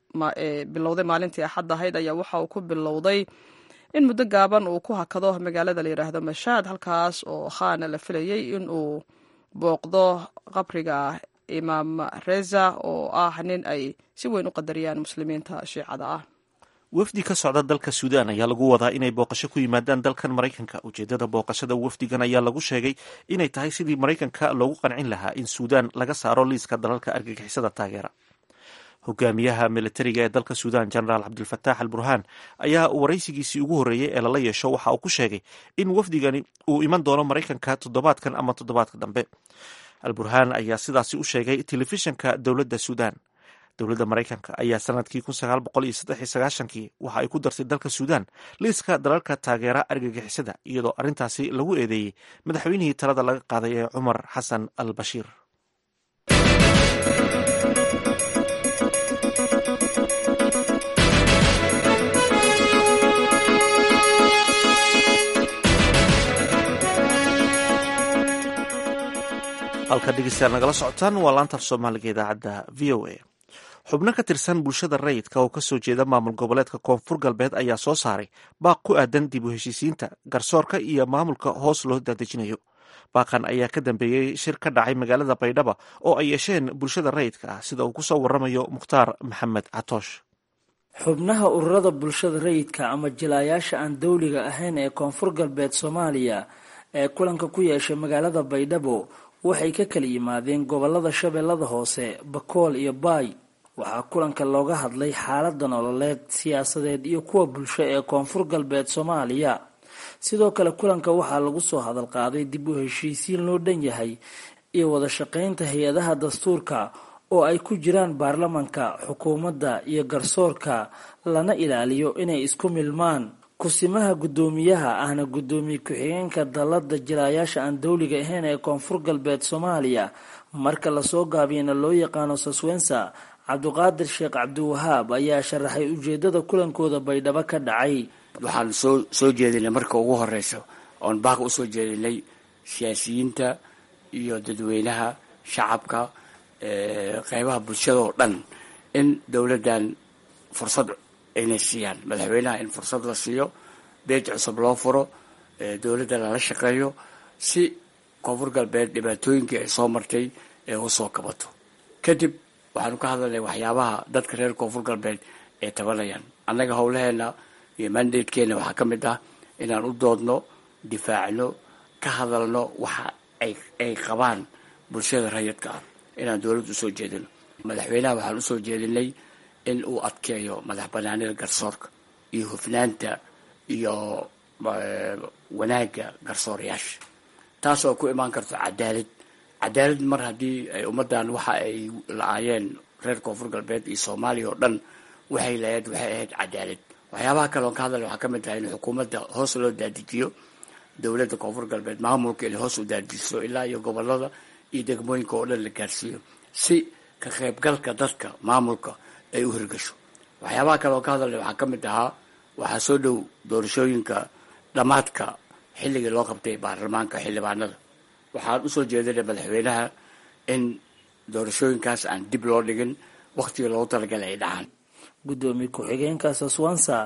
bilowday maalintii axad ahayd ayaa waxa uu ku bilowday in muddo gaaban uu ku hakado magaalada la yidhaahdo mashaad halkaas oo khaana la filayay in uu booqdo qabriga imaam reza oo ah nin ay si weyn u qadariyaan muslimiinta shiicada ah wafdi ka socda dalka suudaan ayaa lagu wadaa inay booqasho ku yimaadaan dalkan maraykanka ujeedada booqashada wafdigan ayaa lagu sheegay inay tahay sidii maraykanka loogu qancin lahaa in suudaan laga saaro liiska dalalka argagixisada taageera hogaamiyaha militariga ee dalka suudaan genaraal cabdilfataax al burhaan ayaa waraysigiisii ugu horreeyey ee lala yeesho waxa uu ku sheegay in wafdigani uu iman doono maraykanka toddobaadkan ama toddobaadka dambe al burhaan ayaa sidaasi u sheegay telefishanka dowladda suudaan dowladda maraykanka ayaa sanadkii kun sagaal boqol iyo saddex iyo sagaashankii waxa ay ku dartay dalka suudaan liiska dalalka taageera argagixisada iyadoo arrintaasi lagu eedeeyey madaxweynihii talada laga qaaday ee cumar xasan al bashiir halka dhegeystayaal nagala socotaan waa laantaaf soomaaliga idaacadda v o a xubno ka tirsan bulshada rayidka oo kasoo jeeda maamul goboleedka koonfur galbeed ayaa soo saaray baaq ku aadan dib u heshiisiinta garsoorka iyo maamulka hoos loo daadejinayo baaqan ayaa ka dambeeyey shir ka dhacay magaalada baydhaba oo ay yeesheen bulshada rayidka ah sida uu kusoo waramayo mukhtaar maxamed catoosh xubnaha ururada bulshada rayidka ama jilaayaasha aan dowliga ahayn ee koonfur galbeed soomaaliya ee kulanka ku yeeshay magaalada baydhabo waxay ka kala yimaadeen gobolada shabeellada hoose bakool iyo baay waxaa kulanka looga hadlay xaalada nololeed siyaasadeed iyo kuwa bulsho ee koonfur galbeed soomaaliya sidoo kale kulanka waxaa lagu soo hadal qaaday dib u heshiisiin loo dhan yahay iyo wada shaqaynta hay-adaha dastuurka oo ay ku jiraan baarlamanka xukuumadda iyo garsoorka lana ilaaliyo inay isku milmaan kusimaha guddoomiyaha ahna guddoomiye ku-xigeenka dalada jilaayaasha aan dowliga ahayn ee koonfur galbeed soomaaliya marka lasoo gaabiyana loo yaqaano saswensa cabdiqaadir sheekh cabdiwahaab ayaa sharaxay ujeedada kulankooda baydhabo ka dhacay waxaan soo soo jeedinay marka ugu horeysa oon baaq usoo jeedinay siyaasiyiinta iyo dadweynaha shacabka qeybaha bulshada oo dhan in dowladdan fursad inay siiyaan madaxweynaha in fursad la siiyo beej cusub loo furo dowladda lala shaqeeyo si koonfur galbeed dhibaatooyinkii ay soo martay ee usoo kabato kadib waxaanu ka hadalnay waxyaabaha dadka reer koonfur galbeed ay tabanayaan annaga howlaheena iyo mandatekeena waxaa ka mid ah inaan u doodno difaacno ka hadalno waxa ay qabaan bulshada rayidka ah inaan dowladda usoo jeedino madaxweynaha waxaan usoo jeedinay in uu adkeeyo madax banaanida garsoorka iyo hufnaanta iyo wanaagga garsoorayaasha taas oo ku imaan karto cadaalad cadaalad mar haddii ay ummaddan waxa ay la-aayeen reer koonfur galbeed iyo soomaaliya oo dhan waxay lahayd waxay ahayd cadaalad waxyaabaha kale oon ka hadlay waxaa ka mid tahay in xukuumadda hoos loo daadijiyo dowladda koonfur galbeed maamulka inay hoos u daadijiso ilaa iyo gobolada iyo degmooyinka oo dhan la gaarsiiyo si ka qaybgalka dadka maamulka ay u hirgasho waxyaabaha kale oon ka hadalnay waxaa ka mid ahaa waxaa soo dhow doorashooyinka dhammaadka xilligii loo qabtay baarlamaanka xildhibaanada waxaan usoo jeedinay madaxweynaha in doorashooyinkaas aan dib loo dhigin wakhtigii loogu talagalay ay dhacaan guddoomiye ku-xigeenka saswansa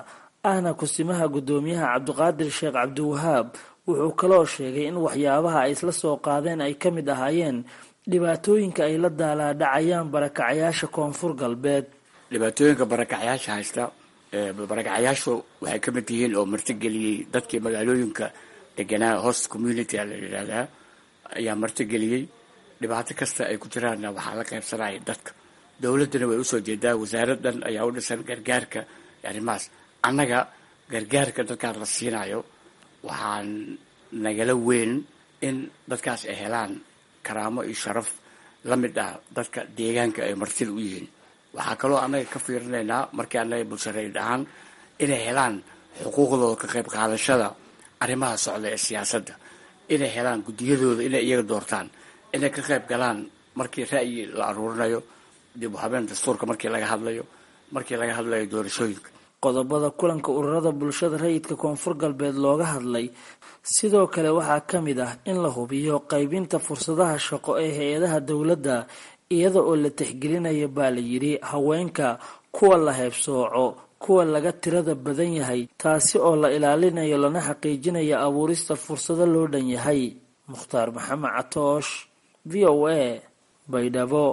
ahna kusimaha guddoomiyaha cabdiqaadir sheekh cabdiwahaab wuxuu kaloo sheegay in waxyaabaha ay isla soo qaadeen ay ka mid ahaayeen dhibaatooyinka ay la daalaadhacayaan barakacayaasha koonfur galbeed dhibaatooyinka barakacayaasha haysta barakacayaashu waxay ka mid yihiin oo martigeliyey dadkii magaalooyinka deganaa host community la yidhaahdaa ayaa martigeliyey dhibaato kasta ay ku jiraanna waxaa la qaybsanaya dadka dowladdana way usoo jeedaa wasaaradan ayaa u dhisan gargaarka arrimahaas annaga gargaarka dadkaan la siinayo waxaan nagala weyn in dadkaas ay helaan karaamo iyo sharaf la mid ah dadka deegaanka ay martida u yihiin waxaa kaloo annaga ka fiirinaynaa markii annaga bulshareyd ahaan inay helaan xuquuqdooda ka qayb qaadashada arrimaha socda ee siyaasadda inay helaan guddiyadooda inay iyaga doortaan inay ka qayb galaan markii ra'yi la aruurinayo dib u habeen dastuurka markii laga hadlayo markii laga hadlayo doorashooyinka qodobada kulanka ururada bulshada rayidka koonfur galbeed looga hadlay sidoo kale waxaa ka mid ah in la hubiyo qaybinta fursadaha shaqo ee hay-adaha dowladda iyada oo la tixgelinayo baa la yidhi haweenka kuwa la heebsooco kuwa laga tirada badan yahay taasi oo la ilaalinayo lana xaqiijinayo abuurista fursado loo dhan yahay mukhtaar maxamed catoosh v o a baydhabo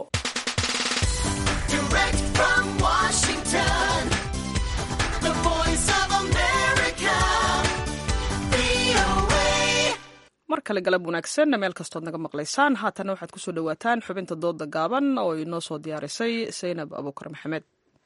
mar kale galab wanaagsan meel kastood naga maqlaysaan haatana waxaad kusoo dhawaataan xubinta dooda gaaban oo inoo soo diyaarisay saynab abuukar maxamed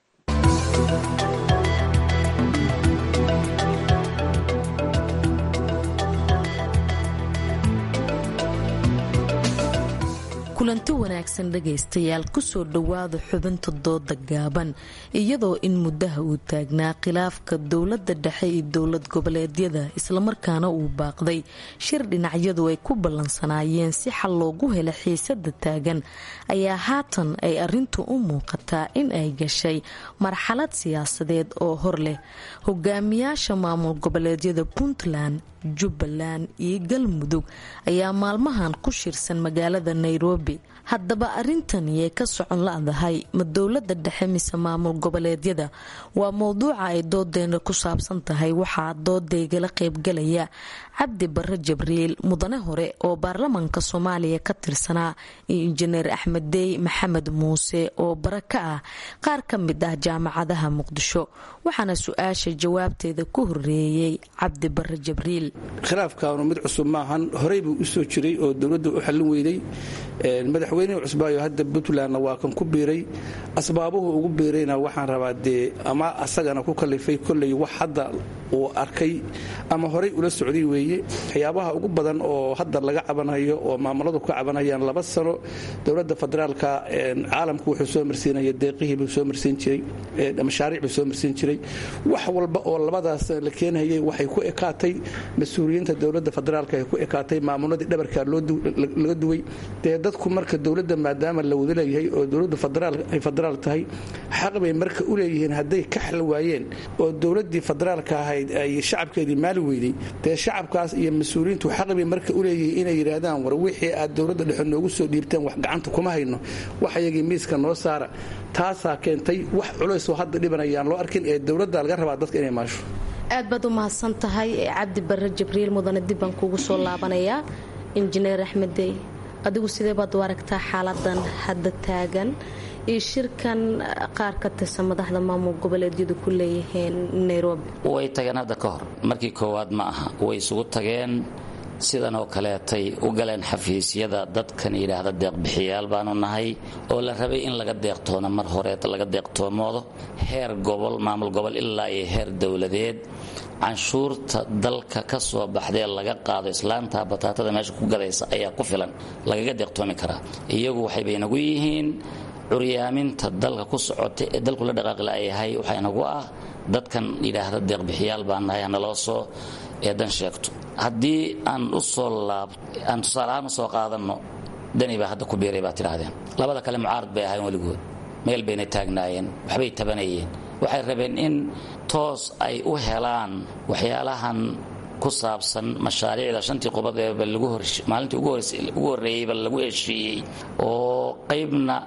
kulanti wanaagsan dhegaystayaal kusoo dhowaada xubinta dooda gaaban iyadoo in muddaha uu taagnaa khilaafka dowladda dhexe iyo dowlad goboleedyada islamarkaana uu baaqday shir dhinacyadu ay ku ballansanaayeen si xal loogu hela xiisada taagan ayaa haatan ay arintu u muuqataa in ay gashay marxalad siyaasadeed oo hor leh hogaamiyaasha maamul goboleedyada puntland jubbaland iyo galmudug ayaa maalmahan ku shirsan magaalada nairobi haddaba arintaniay ka socon la-dahay ma dowlada dhexe mise maamul goboleedyada waa mowduuca ay doodeena ku saabsan tahay waxaa doodaygala qaybgalaya cabdi bare jabriil mudane hore oo baarlamaanka soomaaliya ka tirsanaa iyo injineer axmed dey maxamed muuse oo bare ka ah qaar ka mid ah jaamacadaha muqdisho waxaana su-aasha jawaabteeda ku horeeyey cabdi bare jabriil khilaafkaanu mid cusub maahan horey buu usoo jiray oo dowladda u xallin weyday madaxweynihii cusbaayo hadda puntlandna waa kan ku biiray asbaabuhu ugu biirayna waxaan rabaa dee ama asagana ku kalifay kolley wax hadda uu arkay ama horey ula socday weeye waxyaabaha ugu badan oo hadda laga cabanayo oo maamuladu ka cabanayaan laba sano dowladda federaalka caalamku wuxuu soo marsiinaya deeqihii buu soo marsiin jiray mashaariic buu soo marsiin jiray wax walba oo labadaas la keenayay waxay ku ekaatay mas-uuliyiinta dowladda federaalka ay ku ekaatay maamuladii dhabarkaa laga duway dee dadku marka dowladda maadaama la wada leeyahay oo dowladdu ay federaal tahay xaq bay marka u leeyihiin hadday ka xal waayeen oo dowladdii federaalka ahayd ay shacabkeedii maali weyday dee shacabkaas iyo mas-uuliyiintu xaq bay marka u leeyihiin inay yidhaahdaan war wixii aad dowladda dhexe noogu soo dhiibteen wax gacanta kuma hayno wax iyagii miiska noo saara taasaa keentay wax culaysoo hadda dhibanayaan loo arkin ee dowladda laga rabaa dadka inay maasho aad baad u mahadsan tahay cabdi bare jibriil mudane dib baan kuugu soo laabanayaa injineer axmeddey adigu sidee baad u aragtaa xaaladan hadda taagan iyo shirkan qaar ka tirsan madaxda maamul goboleedyadu ku leeyihiin nairobi way tageen hadda ka hor markii koowaad ma aha way isugu tageen sidan oo kaleetay u galeen xafiisyada dadkan yidhaahda deeqbixiyaal baanu nahay oo la rabay in laga deeqtoono mar horeed laga deeqtoomoodo heer gobol maamul gobol ilaa iyo heer dowladeed canshuurta dalka ka soo baxdee laga qaado islaanta bataatada meesha ku gadaysa ayaa ku filan lagaga deeqtoomi karaa iyagu waxay baynagu yihiin curyaaminta dalka ku socota ee dalku la dhaqaaqi la'yahay waxaa inagu ah dadkan yidhaahda deeqbixiyaal baan nahay hanaloo soo eedan sheegto haddii aan u soo laab aan tusaaleahaan u soo qaadanno dani baa hadda ku biiray baa tidhaahdeen labada kale mucaarad bay ahayn weligood meel bayna taagnaayeen waxbay tabanayeen waxay rabeen in toos ay u helaan waxyaalahan ku saabsan mashaariicda shantii qubad eeba maalintii ugu horreeyeyba lagu heshiiyey oo qaybna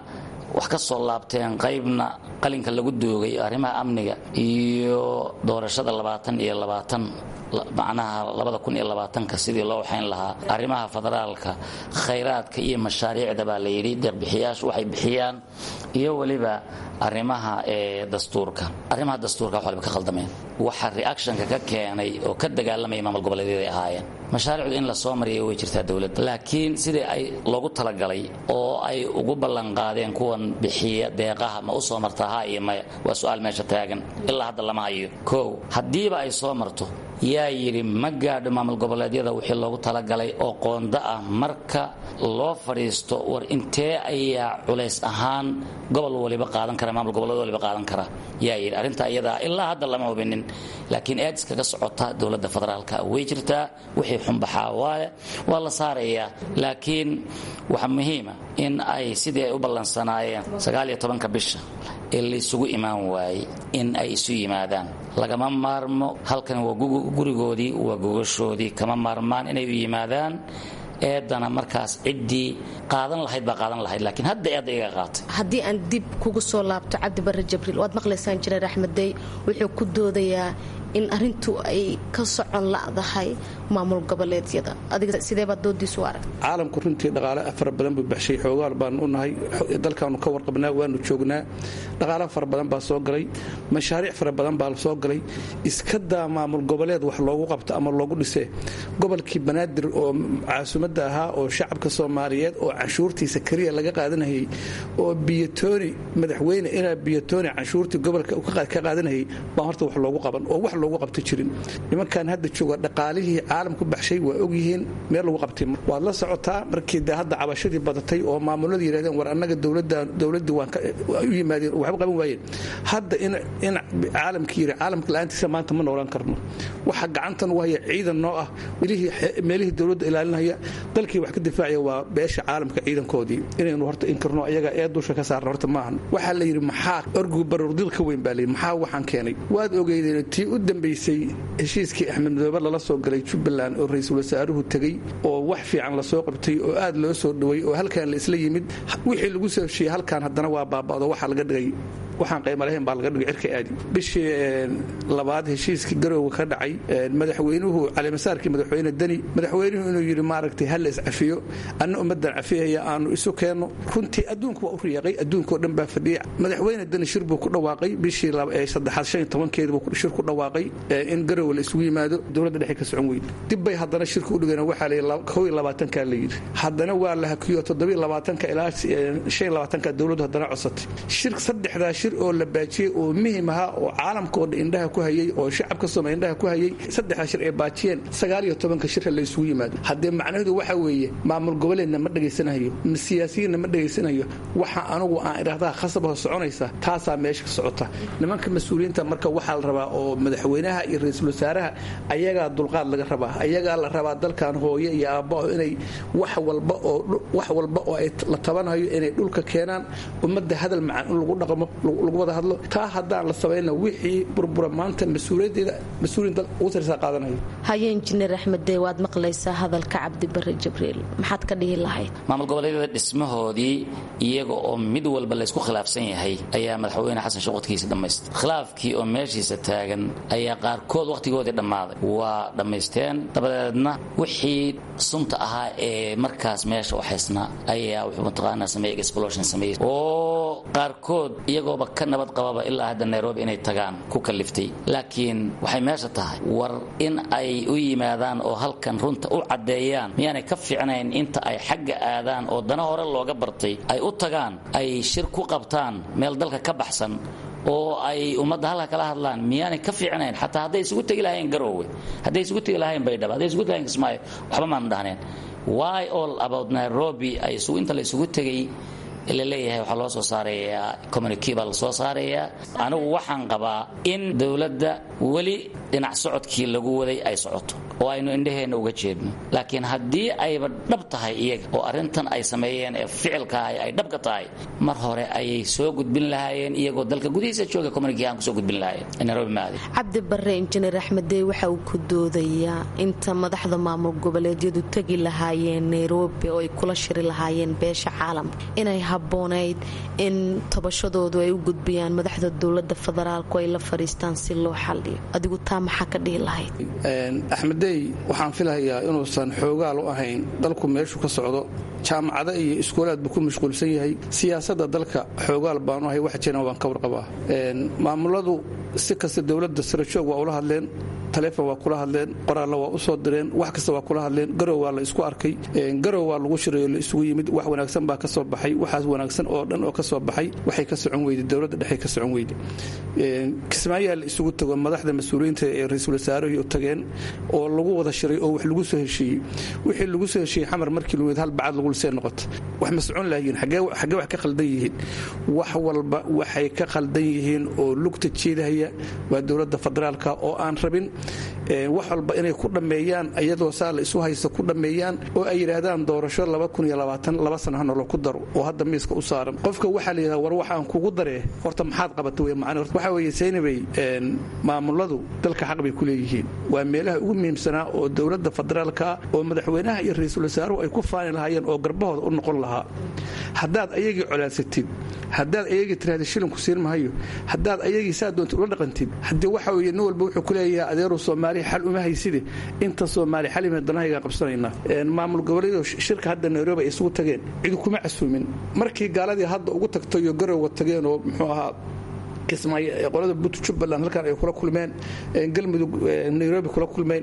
wax ka soo laabteen qaybna qalinka lagu doogay arrimaha amniga iyo doorashada labaatan iyo labaatan macnaha labada kun iyo labaatanka sidii loo waxayn lahaa arrimaha federaalka khayraadka iyo mashaariicda baa la yidhi deeqbixiyaashu waxay bixiyaan iyo weliba arrimaha ee dastuurka arrimaha dastuurka wax waliba ka khaldameen waxa reactionka ka keenay oo ka dagaalamaya maamul goboleedyada ay ahaayeen mashaariicdu in la soo mariyo way jirtaa dowladda laakiin sidii ay loogu talagalay oo ay ugu ballanqaadeen kuwan bixiya deeqaha ma u soo martaa ha iyo maya waa su-aal meesha taagan ilaa hadda lama hayo kow haddiiba ay soo marto yaa yidhi ma gaadho maamul goboleedyada wixii loogu talagalay oo qoonda ah marka loo fadhiisto war intee ayaa culays ahaan gobol waliba qaadan kara maamul goboleed waliba qaadan kara yaa yidhi arrinta iyadaa ilaa hadda lama hubinin laakiin aadis kaga socota dowladda federaalka way jirtaa wixii xunbaxaa waaye waa la saarayaa laakiin waxa muhiima in ay sidii ay u ballansanaayeen sagaaliyo tobanka bisha ee laysugu imaan waayey in ay isu yimaadaan lagama maarmo halkan waa gurigoodii waa gogashoodii kama maarmaan inay u yimaadaan eedana markaas ciddii qaadan lahayd baa qaadan lahayd laakiin hadda eedda iga qaatay haddii aan dib kugu soo laabto cabdi barre jibriil waad maqlaysaan jireer axmeddey wuxuu ku doodayaa in arintu ay ka socon la'dahay maamul goboleedyada adiga sideebaad doodiisu arag caalamku runtii dhaqaale fara badan buu baxshay xoogaal baanu u nahay dalkaanu ka warqabnaa waanu joognaa dhaqaale fara badan baa soo galay mashaariic fara badan baa soo galay iska daa maamul goboleed wax loogu qabto ama loogu dhisee gobolkii banaadir oo caasimadda ahaa oo shacabka soomaaliyeed oo canshuurtiisa keliya laga qaadanayay oo biyatooni madaxweyne inaa biyatooni canshuurtii gobolka ka qaadanayay baa horta wax loogu qaban oo wax loogu qabta jirin nimankan hadda jooga dhaqaalihii caalamku baxshay waa ogyihiin meel lagu qabtay waad la socotaa markii de hadda cabashadii badatay oo maamulada yidhahdeen war annaga dowladdii waan u yimaadeen waxba qaban waayeen hadda in caalamka yidhi caalamka la'aantiisa maanta ma noolaan karno waxa gacantan u haya ciidan noo ah meelihii dowladda ilaalinaya dalkii wax ka difaacaya waa beesha caalamka ciidankoodii inaynu horta inkirno ayaga ee dusha ka saarna horta maahan waxaa la yidhi maxaa orgu barurdil ka weyn baa layidhi maxaa waxaan keenay waad ogeydeen tii u dambaysay heshiiskii axmed madoobe lala soo galay jubbaland oo ra-iisul wasaaruhu tegey oo wax fiican lasoo qabtay oo aad loo soo dhaway oo halkan la isla yimid wixii lagu soo heshiiyey halkan haddana waa baaba'do waxaa laga dhigay waxaan qayma lahayn baa laga dhigay cirka aadi bishii labaad heshiiskii garowga ka dhacay madaxweynuhu calimasaarkii madaxweyne deni madaxweynuhu inuu yidhi maaragtay ha la iscafiyo anna ummaddan cafiyaya aanu isu keenno runtii adduunku waa u riyaaqay adduunkao dhan baa fadhiyay madaxweyne deni shir buu ku dhawaaqay bishii saddexaad shan iyo tobankeedi buu shir ku dhawaaqay in garowe la isugu yimaado dowladda dhexe ka socon weyn dib bay haddana shirka u dhigeen waxaa layidhi kow iyo labaatankaa la yidhi haddana waa la hakiyo toddobiyo labaatanka ilaa shan iyo labaatanka dowladdu haddana codsatay shir saddexdaa shir oo la baajiyey oo muhim ahaa oo caalamkoo dhan indhaha ku hayey oo shacabka sooma indhaha ku hayey saddexdaa shir ay baajiyeen sagaal iyo tobanka shirka la isugu yimaado haddee macnaheedu waxa weeye maamul goboleedna ma dhegaysanayo siyaasiyiinna ma dhegaysanayo waxa anugu aan idhahdaa khasabaho soconaysa taasaa meesha ka socota nimanka mas-uuliyiinta marka waxaa la rabaa oo madaxweynaha iyo ra-iisul wasaaraha ayagaa dulqaad laga rabaa ayagaa la rabaa dalkan hooye iyo aabbao inay wax walba oo wax walba oo ay la tabanayo inay dhulka keenaan ummadda hadal macaan in lagu dhaqmo lagu wada hadlo taa haddaan la samayna wixii burbura maanta mas-uuliyaddeeda mas-uuliyin dal ugu sarsaa qaadanayo haye injineer axmeddee waad maqlaysaa hadalka cabdi barre jibriil maxaad ka dhihi lahayd maamul goboleedyada dhismahoodii iyaga oo mid walba laysku khilaafsan yahay ayaa madaxweyne xasan sheekh waqtigiisa dhammaystay khilaafkii oo meeshiisa taagan ayaa qaarkood wakhtigoodii dhammaaday waa dhammaysteen dabadeedna wixii sunta ahaa ee markaas meesha u haysnaa ayaa wuxuu mataqaanaa sameeyey explosion sameeyey oo qaarkood iyagooba ka nabad qababa ilaa hadda nairobi inay tagaan ku kaliftay laakiin waxay meesha tahay war in ay u yimaadaan oo halkan runta u caddeeyaan miyaanay ka fiicnayn inta ay xagga aadaan oo dana hore looga bartay ay u tagaan ay shir ku qabtaan meel dalka ka baxsan oo ay ummadda halka kala hadlaan miyaanay ka fiicnayn xataa hadday isugu tegi lahayn garoowe hadday isugu tegi lahayn baydhabo hadday isugu tegi lahayn kismaayo waxba maanu dhahneen why all about nairobi ay inta la isugu tegay laleeyahay waxaa loo soo saarayaa communique baa lasoo saarayaa anigu waxaan qabaa in dowladda weli dhinac socodkii lagu waday ay socoto oo aynu indhaheenna uga jeedno laakiin haddii ayba dhab tahay iyaga oo arrintan ay sameeyeen ee ficilkaahay ay dhabka tahay mar hore ayay soo gudbin lahaayeen iyagoo dalka gudihiisa jooga community aan kusoo gudbin lahaayeen nairobi maadi cabdi barre injineer axmeddey waxa uu ku doodayaa inta madaxda maamul goboleedyadu tegi lahaayeen nairobi oo ay kula shiri lahaayeen beesha caalamka inay habboonayd in tabashadoodu ay u gudbiyaan madaxda dowlada federaalku ay la fadhiistaan si loo xaliyo adigu taa maxaa ka dhihi lahayd axmedey waxaan filahayaa inuusan xoogaal u ahayn dalku meeshu ka socdo jaamacado iyo iskuulaad buu ku mashquulsan yahay siyaasadda dalka xoogaal baanu ahay wax jiran waan ka warqabaa maamuladu si kasta dowladda sarajoog waa ula hadleen taleefon waa kula hadleen qoraalla waa u soo direen wax kasta waa kula hadleen garow waa la isku arkay garow waa lagu shirayo la isugu yimid wax wanaagsan baa ka soo baxay waxaas wanaagsan oo dhan oo ka soo baxay waxay ka socon weyday dowladda dhexe ka socon weyday kismaayaa la isugu tago madaxda mas-uuliyiinta ee ra-iisul wasaarahii tageen oo lagu wada shiray oo wax lagu soo heshiiyey wixii lagu soo heshiiyey xamar markii lumid hal bacad lagu lisee noqota wax ma socon lahayiin xaggee wax ka khaldan yihiin wax walba waxay ka khaldan yihiin oo lugta jeedahaya waa dowladda federaalka oo aan rabin wax walba inay ku dhammeeyaan iyadoo saa la isu haysta ku dhammeeyaan oo ay yidhaahdaan doorasho laba sana hanolo ku daro oo hadda miiska u saaran qofka waxaa la yidhahda war waxaan kugu daree horta maxaad qabata wey macna waxaa weeye seynabay maamuladu dalka xaq bay ku leeyihiin waa meelaha ugu muhiimsanaa oo dowladda federaalka oo madaxweynaha iyo ra-iisul wasaaruhu ay ku faani lahaayeen oo garbahooda u noqon lahaa haddaad ayagii colaadsatid haddaad ayagii tiraahda shilinku siin mahayo haddaad ayagii saa doonta ula dhaqantid haddii waxa weeye nin walba wuxuu ku leeyahay adeeru soomaaliya xal uma hayside inta soomaaliya xal ima danahaygaan qabsanaynaa maamul goboleedo shirka hadda nairobi ay isugu tageen cidi kuma casuumin markii gaaladii hadda ugu tagtayo garowga tageen oo muxuu ahaa kismaayo qolada but jubbaland halkan ay kula kulmeen galmudug nairobi kula kulmeen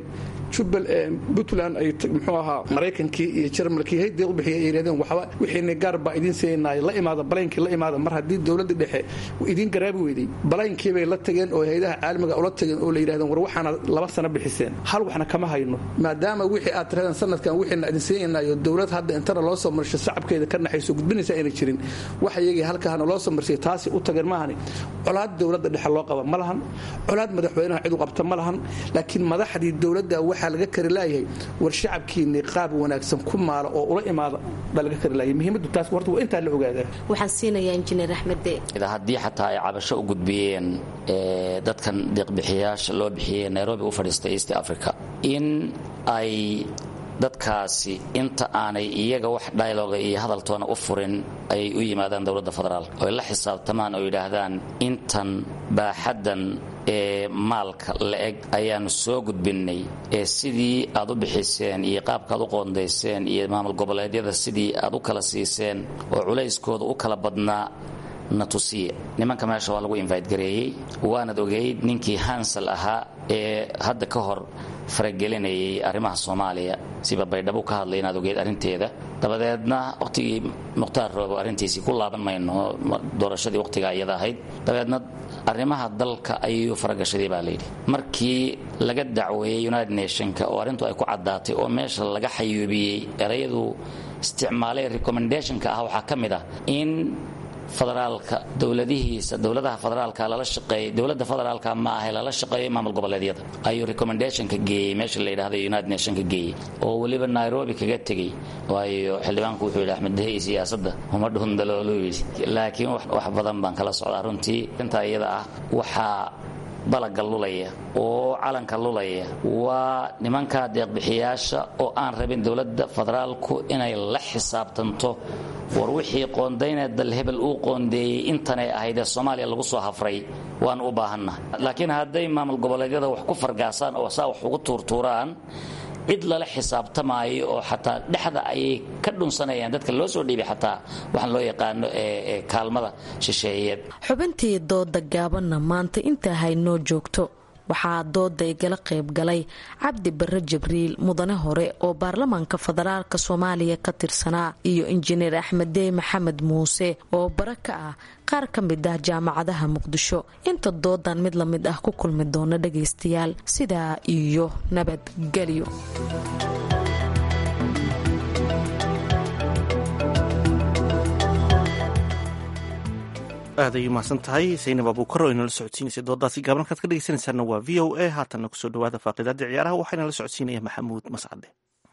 puntland ay muxuu ahaa maraykankii iyo jarmalkii hayde u bixiyay ay yidhahdeen waxba wixiina gaar baa idiin siinay la imaada balaynkii la imaada mar haddii dowladda dhexe idiin garaabi weyday balaynkii bay la tageen oo haydaha caalamiga ula tageen oo la yidhahdeen war waxaana laba sano bixiseen hal waxna kama hayno maadaama wixii aad tirahdeen sanadkan wixiina idin siinayo dowlad hadda intana loo soo marsho shacabkeeda ka naxayso gudbinaysa ayna jirin wax iyagii halkaana loo soo marsay taasi u tageen maahani colaad dowladda dhexe loo qaba ma lahan colaad madaxweynaha cid u qabta ma lahan laakiin madaxdii dowladda waxaa laga kari laayahay war shacabkiinni qaab wanaagsan ku maala oo ula imaada baa laga kari laayay muhiimaddu taas horta waa intaa la ogaadaa waxaan siinayaa injineer axmedde haddii xataa ay cabasho u gudbiyeen dadkan deeqbixiyaasha loo bixiyey nairobi u fadhiistay east africa in ay dadkaasi inta aanay iyaga wax dialoga iyo hadaltoona u furin ayay u yimaadaan dowladda federaalk oy la xisaabtamaan oo yidhaahdaan intan baaxaddan ee maalka la-eg ayaannu soo gudbinnay ee sidii aad u bixiseen iyo qaabkaaad u qoondayseen iyo maamul goboleedyada sidii aad u kala siiseen oo culayskooda u kala badnaa na tusiya nimanka meesha waa lagu invite gareeyey waanad ogeyd ninkii hansal ahaa ee hadda ka hor faragelinayay arrimaha soomaaliya siba baydhabo ka hadlay inaad ogeyd arrinteeda dabadeedna wakhtigii mukhtaar roobo arrintiisii ku laaban mayno doorashadii wakhtigaa iyada ahayd dabadeedna arrimaha dalka ayuu faragashaday baa layidhi markii laga dacweeyey united nationka oo arrintu ay ku caddaatay oo meesha laga xayuubiyey erayadu isticmaalay recommendationka ah waxaa ka mid ah in federaalka dowladihiisa dowladaha federaalka lala shaqeeyay dowladda federaalka ma ahe lala shaqeeyo maamul goboleedyada ayuu recommendationka geeyey meesha la yidhahda united nationka geeyey oo weliba nairobi kaga tegey waayo xildhibaanku wuxuu yidhi axmed dahey siyaasadda uma dhundalooluu yidhi laakiin wax badan baan kala socdaa runtii intaa iyada ah waxaa balaga lulaya oo calanka lulaya waa nimanka deeqbixiyaasha oo aan rabin dowladda federaalku inay la xisaabtanto war wixii qoondayna dal hebel uu qoondeeyey intanay ahaydee soomaaliya lagu soo hafray waan u baahanna laakiin hadday maamul goboleedyada wax ku fargaasaan oo saa wax ugu tuurtuuraan cid lala xisaabtamaayo oo xataa dhexda ayay ka dhunsanayaan dadka loo soo dhiibay xataa waxaan loo yaqaano ee kaalmada shisheeyeed xubintii dooda gaabanna maanta intaa haynoo joogto waxaa dooda igala qayb galay cabdi barre jibriil mudane hore oo baarlamaanka federaalka soomaaliya ka tirsanaa iyo injineer axmeddey maxamed muuse oo bara ka ah qaar ka mid ah jaamacadaha muqdisho inta doodan mid lamid ah ku kulmi doona dhagaystayaal sidaa iyo nabadgelyo aad ay umahadsan tahay saynab abuukar oo inala socodsiinaysay doodaasi gaaban halkaad ka dhegeysanaysaana waa v o a haatanna kusoo dhawaada faaqidaadda ciyaaraha waxaana la socodsiinaya maxamuud mascade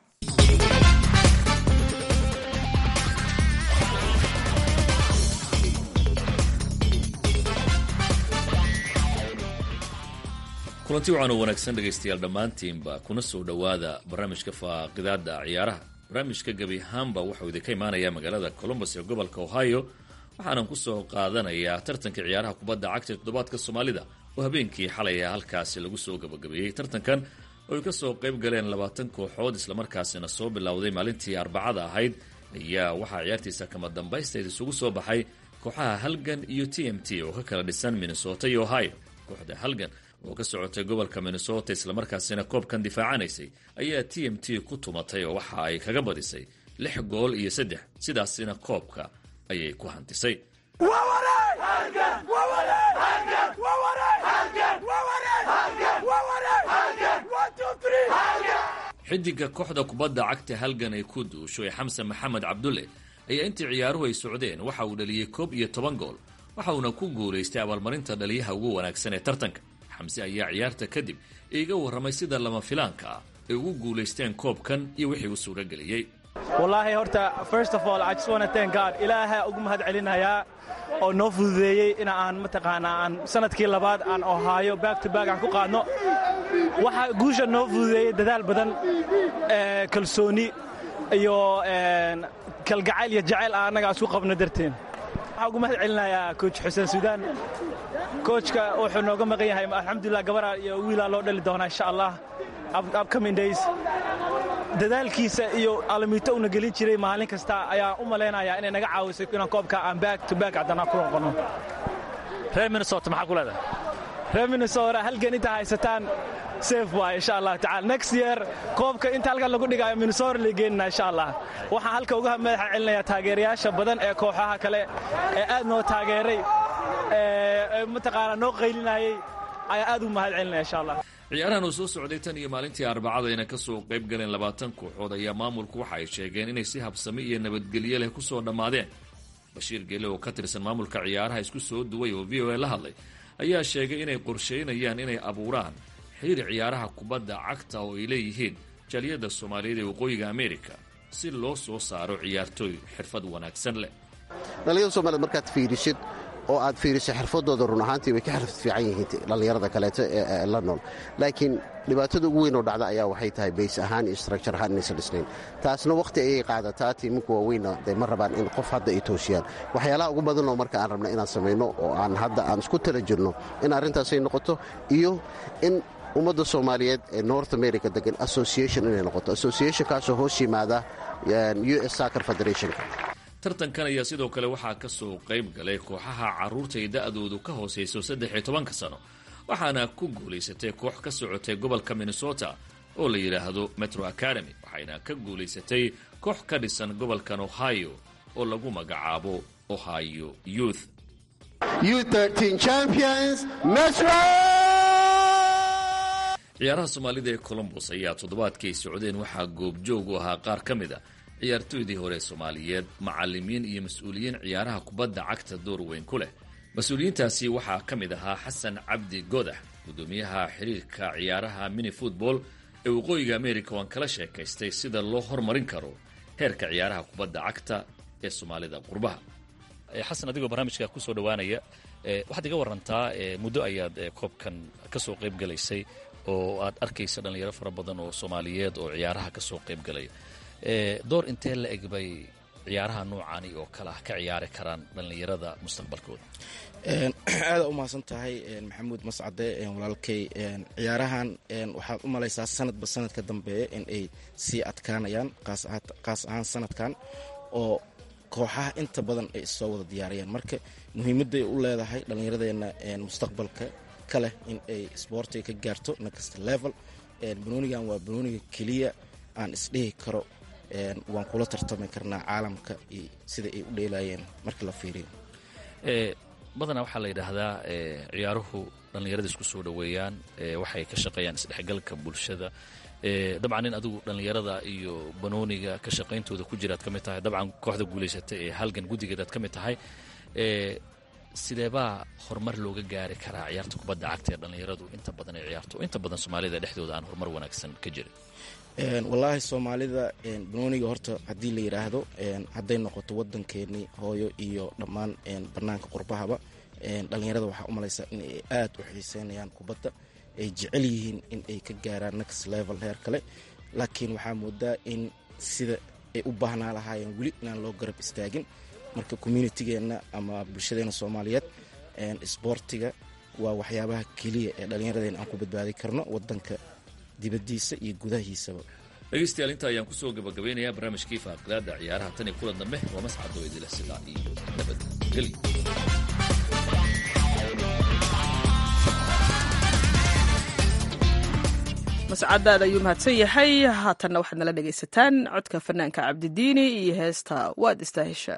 kulanti waxaan u wanaagsan dhegaystayaal dhammaantiinba kuna soo dhowaada barnaamijka faaqidaada ciyaaraha barnaamijka gebi ahaanba wuxuu idinka imaanayaa magaalada columbus ee gobolka ohio waxaanan ku soo qaadanayaa tartanka ciyaaraha kubadda cagta toddobaadka soomaalida oo habeenkii xalay halkaasi lagu soo gabagabeeyey tartankan oo ay ka soo qayb galeen labaatan kooxood islamarkaasina soo bilowday maalintii arbacada ahayd ayaa waxaa ciyaartiisa kama dambaysteed isugu soo baxay kooxaha halgan iyo t m t oo ka kala dhisan minnesota iyo ohio kooxda halgan oo ka socotay gobolka minnesota islamarkaasina koobkan difaacanaysay ayaa t m t ku tumatay oo waxa ay kaga badisay lix gool iyo saddex sidaasina koobka ayay ku hantisay xidiga kooxda kubadda cagta halgan ay ku duusho ee xamsan maxamed cabdulle ayaa intii ciyaaruhu ay socdeen waxa uu dhaliyey koob iyo toban gool waxa uuna ku guulaystay abaalmarinta dhaliyaha ugu wanaagsan ee tartanka xamse ayaa ciyaarta kadib iiga warramay sida lama filaanka ah ay ugu guulaysteen koobkan iyo wixii u suuro geliyey wallaahi horta first of all I just want to thank God ilaaha ugu mahad celinayaa oo noo fududeeyey in aan mataqaanaa aan sanadkii labaad aan ohaayo back to back aan ku qaadno waxa guusha noo fududeeyey dadaal badan kalsooni iyo kalgacayl iyo jacayl aan annaga isku qabno darteen waxaan ugu mahad celinayaa coach xuseen suudaan coachka wuxuu nooga maqan yahay alxamdulilah gabaraa iyo wiilaa loo dhali doonaa insha allah upcoming days dadaalkiisa iyo alamiito una gelin jiray maalin kasta ayaan u malaynayaa inay naga caawisay inaan koobka aan back to back haddana ku noqono reer minnesota maxaa ku leedahay reer minnesota halgan inta haysataan safe waay insha allah tacala next year koobka inta halkan lagu dhigaayo minnesota la geenina insha allah waxaan halka uga madaxa celinayaa taageerayaasha badan ee kooxaha kale ee aad noo taageeray ee mataqaanaa noo qaylinayay ayaa aad ugu mahad celinaya insha allah ciyaarahan uu soo socday tan iyo maalintii arbacada ayna ka soo qayb galeen labaatan kooxood ayaa maamulku waxa ay sheegeen inay si habsami iyo nabadgelyo leh ku soo dhammaadeen bashiir geele oo ka tirsan maamulka ciyaaraha isku soo duway oo v o a la hadlay ayaa sheegay inay qorshaynayaan inay abuuraan xiriir ciyaaraha kubadda cagta oo ay leeyihiin jaaliyadda soomaaliyeed ee waqooyiga amerika si loo soo saaro ciyaartooy xirfad wanaagsan leh dhallinyada soomaaliyed markaad fiirisid oo aad fiiriso xirfadooda run ahaantii way ka xirfad fiican yihiin dhallinyarada kaleeto ee la nool laakiin dhibaatada ugu weyn oo dhacda ayaa waxay tahay bays ahaan iyo structure ahaan inaysan dhisnayn taasna wakhti ayay qaadataa tiiminka waaweynna dee ma rabaan in qof hadda ay toosiyaan waxyaalaha ugu badanoo marka aan rabna inaan samayno oo aan hadda aan isku tala jirno in arrintaasay noqoto iyo in ummadda soomaaliyeed ee north america degan association inay noqoto associationkaasoo hoos yimaada u s soccer federationka tartankan ayaa sidoo kale waxaa ka soo qayb galay kooxaha carruurta ay da'doodu ka hoosayso saddex iyo tobanka sano waxaana ku guulaysatay koox ka socotay gobolka minnesota oo la yidhaahdo metro academy waxayna ka guulaysatay koox ka dhisan gobolkan ohio oo lagu magacaabo ohio youth ciyaaraha soomaalida ee colombos ayaa toddobaadkii ay socdeen waxaa goobjoog u ahaa qaar ka mid a ciyaartooydii hore soomaaliyeed macallimiin iyo mas-uuliyiin ciyaaraha kubadda cagta door weyn ku leh mas-uuliyiintaasi waxaa ka mid ahaa xasan cabdi godax guddoomiyaha xiriirka ciyaaraha mini football ee waqooyiga america waan kala sheekaystay sida loo hormarin karo heerka ciyaaraha kubadda cagta ee soomaalida qurbaha xasan adigoo barnaamijka kusoo dhowaanaya waxaad iga warantaa muddo ayaad koobkan ka soo qayb galaysay oo aad arkaysa dhallinyaro fara badan oo soomaaliyeed oo ciyaaraha ka soo qayb galaya door intee la eg bay ciyaaraha noocani oo kale ah ka ciyaari karaan dhallinyarada mustaqbalkooda aada u mahadsan tahay maxamuud mascade walaalkay ciyaarahan waxaad u malaysaa sanadba sanadka dambeeya in ay sii adkaanayaan qaas ahaan sanadkan oo kooxaha inta badan ay issoo wada diyaariyaan marka muhiimadday u leedahay dhallinyaradeena mustaqbalka ka leh in ay sboortiga ka gaarto nakasta level banoonigan waa banooniga keliya aan isdhihi karo waan kula tartami karnaa caalamka iyo sida ay u dheelayeen marka la fiiriyo badanaa waxaa la yidhaahdaa ciyaaruhu dhallinyarada isku soo dhoweeyaan waxay ka shaqeeyaan isdhexgalka bulshada dabcan in adigu dhallinyarada iyo banooniga ka shaqayntooda ku jiraad ka mid tahay dabcan kooxda guulaysata ee halgan guddigeedaad ka mid tahay sideebaa horumar looga gaari karaa ciyaarta kubadda cagta ee dhallinyaradu inta badan ay ciyaarto oo inta badan soomaalida dhexdooda aan horumar wanaagsan ka jirin wallaahi soomaalida banooniga horta haddii la yidhaahdo hadday noqoto waddankeennii hooyo iyo dhammaan bannaanka qurbahaba dhallinyarada waxaa u malaysaa in ay aad u xiiseynayaan kubadda ay jecel yihiin in ay ka gaaraan next level heer kale laakiin waxaa moodaa in sida ay u baahnaa lahaayeen weli inaan loo garab istaagin marka communitygeenna ama bulshadeena soomaaliyeed isboortiga waa waxyaabaha keliya ee dhallinyaradeen aan ku badbaadi karno wadanka dibadiisa iyo gudahiisaba dhegeystayaal inta ayaan kusoo gabagabeynayaa barnaamijkii faaqidaada ciyaaraha tan iyo kulan dambe waa mascado idila sidaa iyo nabadgelyo mascadaad ayuu mahadsan yahay haatanna waxaad nala dhegaysataan codka fanaanka cabdidiini iyo heesta waad istaaheshaa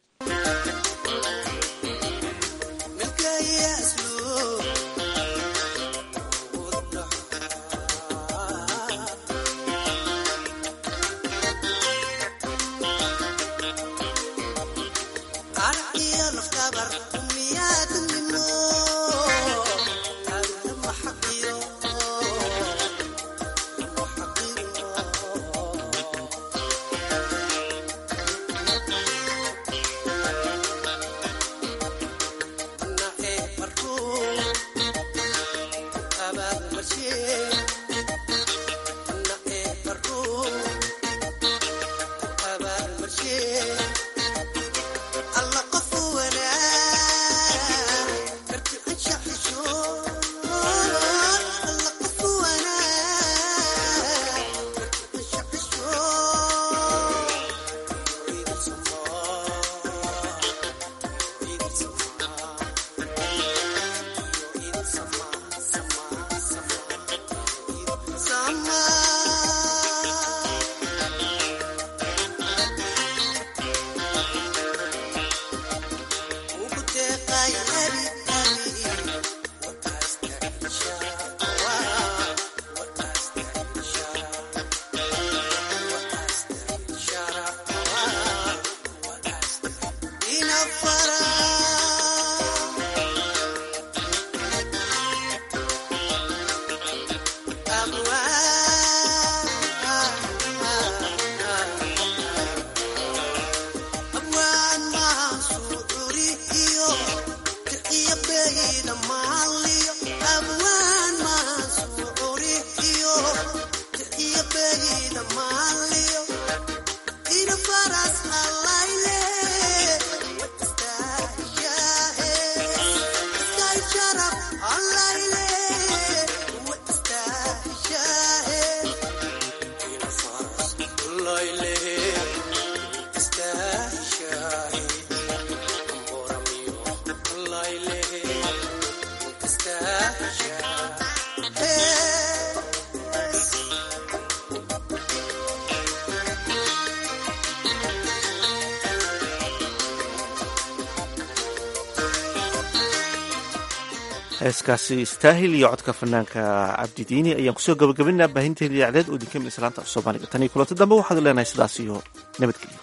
heeskaasi istaahil iyo codka fanaanka cabdidiini ayaan kusoo gabagabinaa baahinteeda idaacdeed oo idinka mid islaanta af soomaaliga tan iyo kulanti dambe waxaad leenahay sidaas iyo nabadgelyo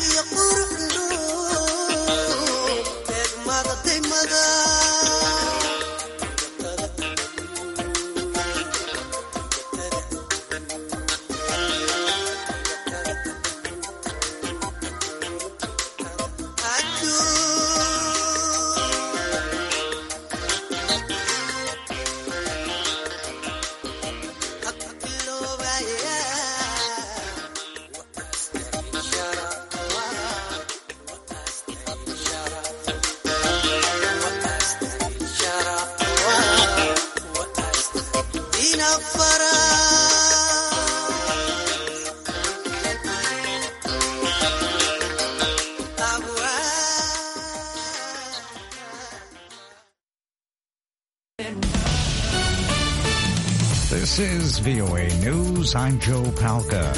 mother This is VOA News. I'm Joe Palca.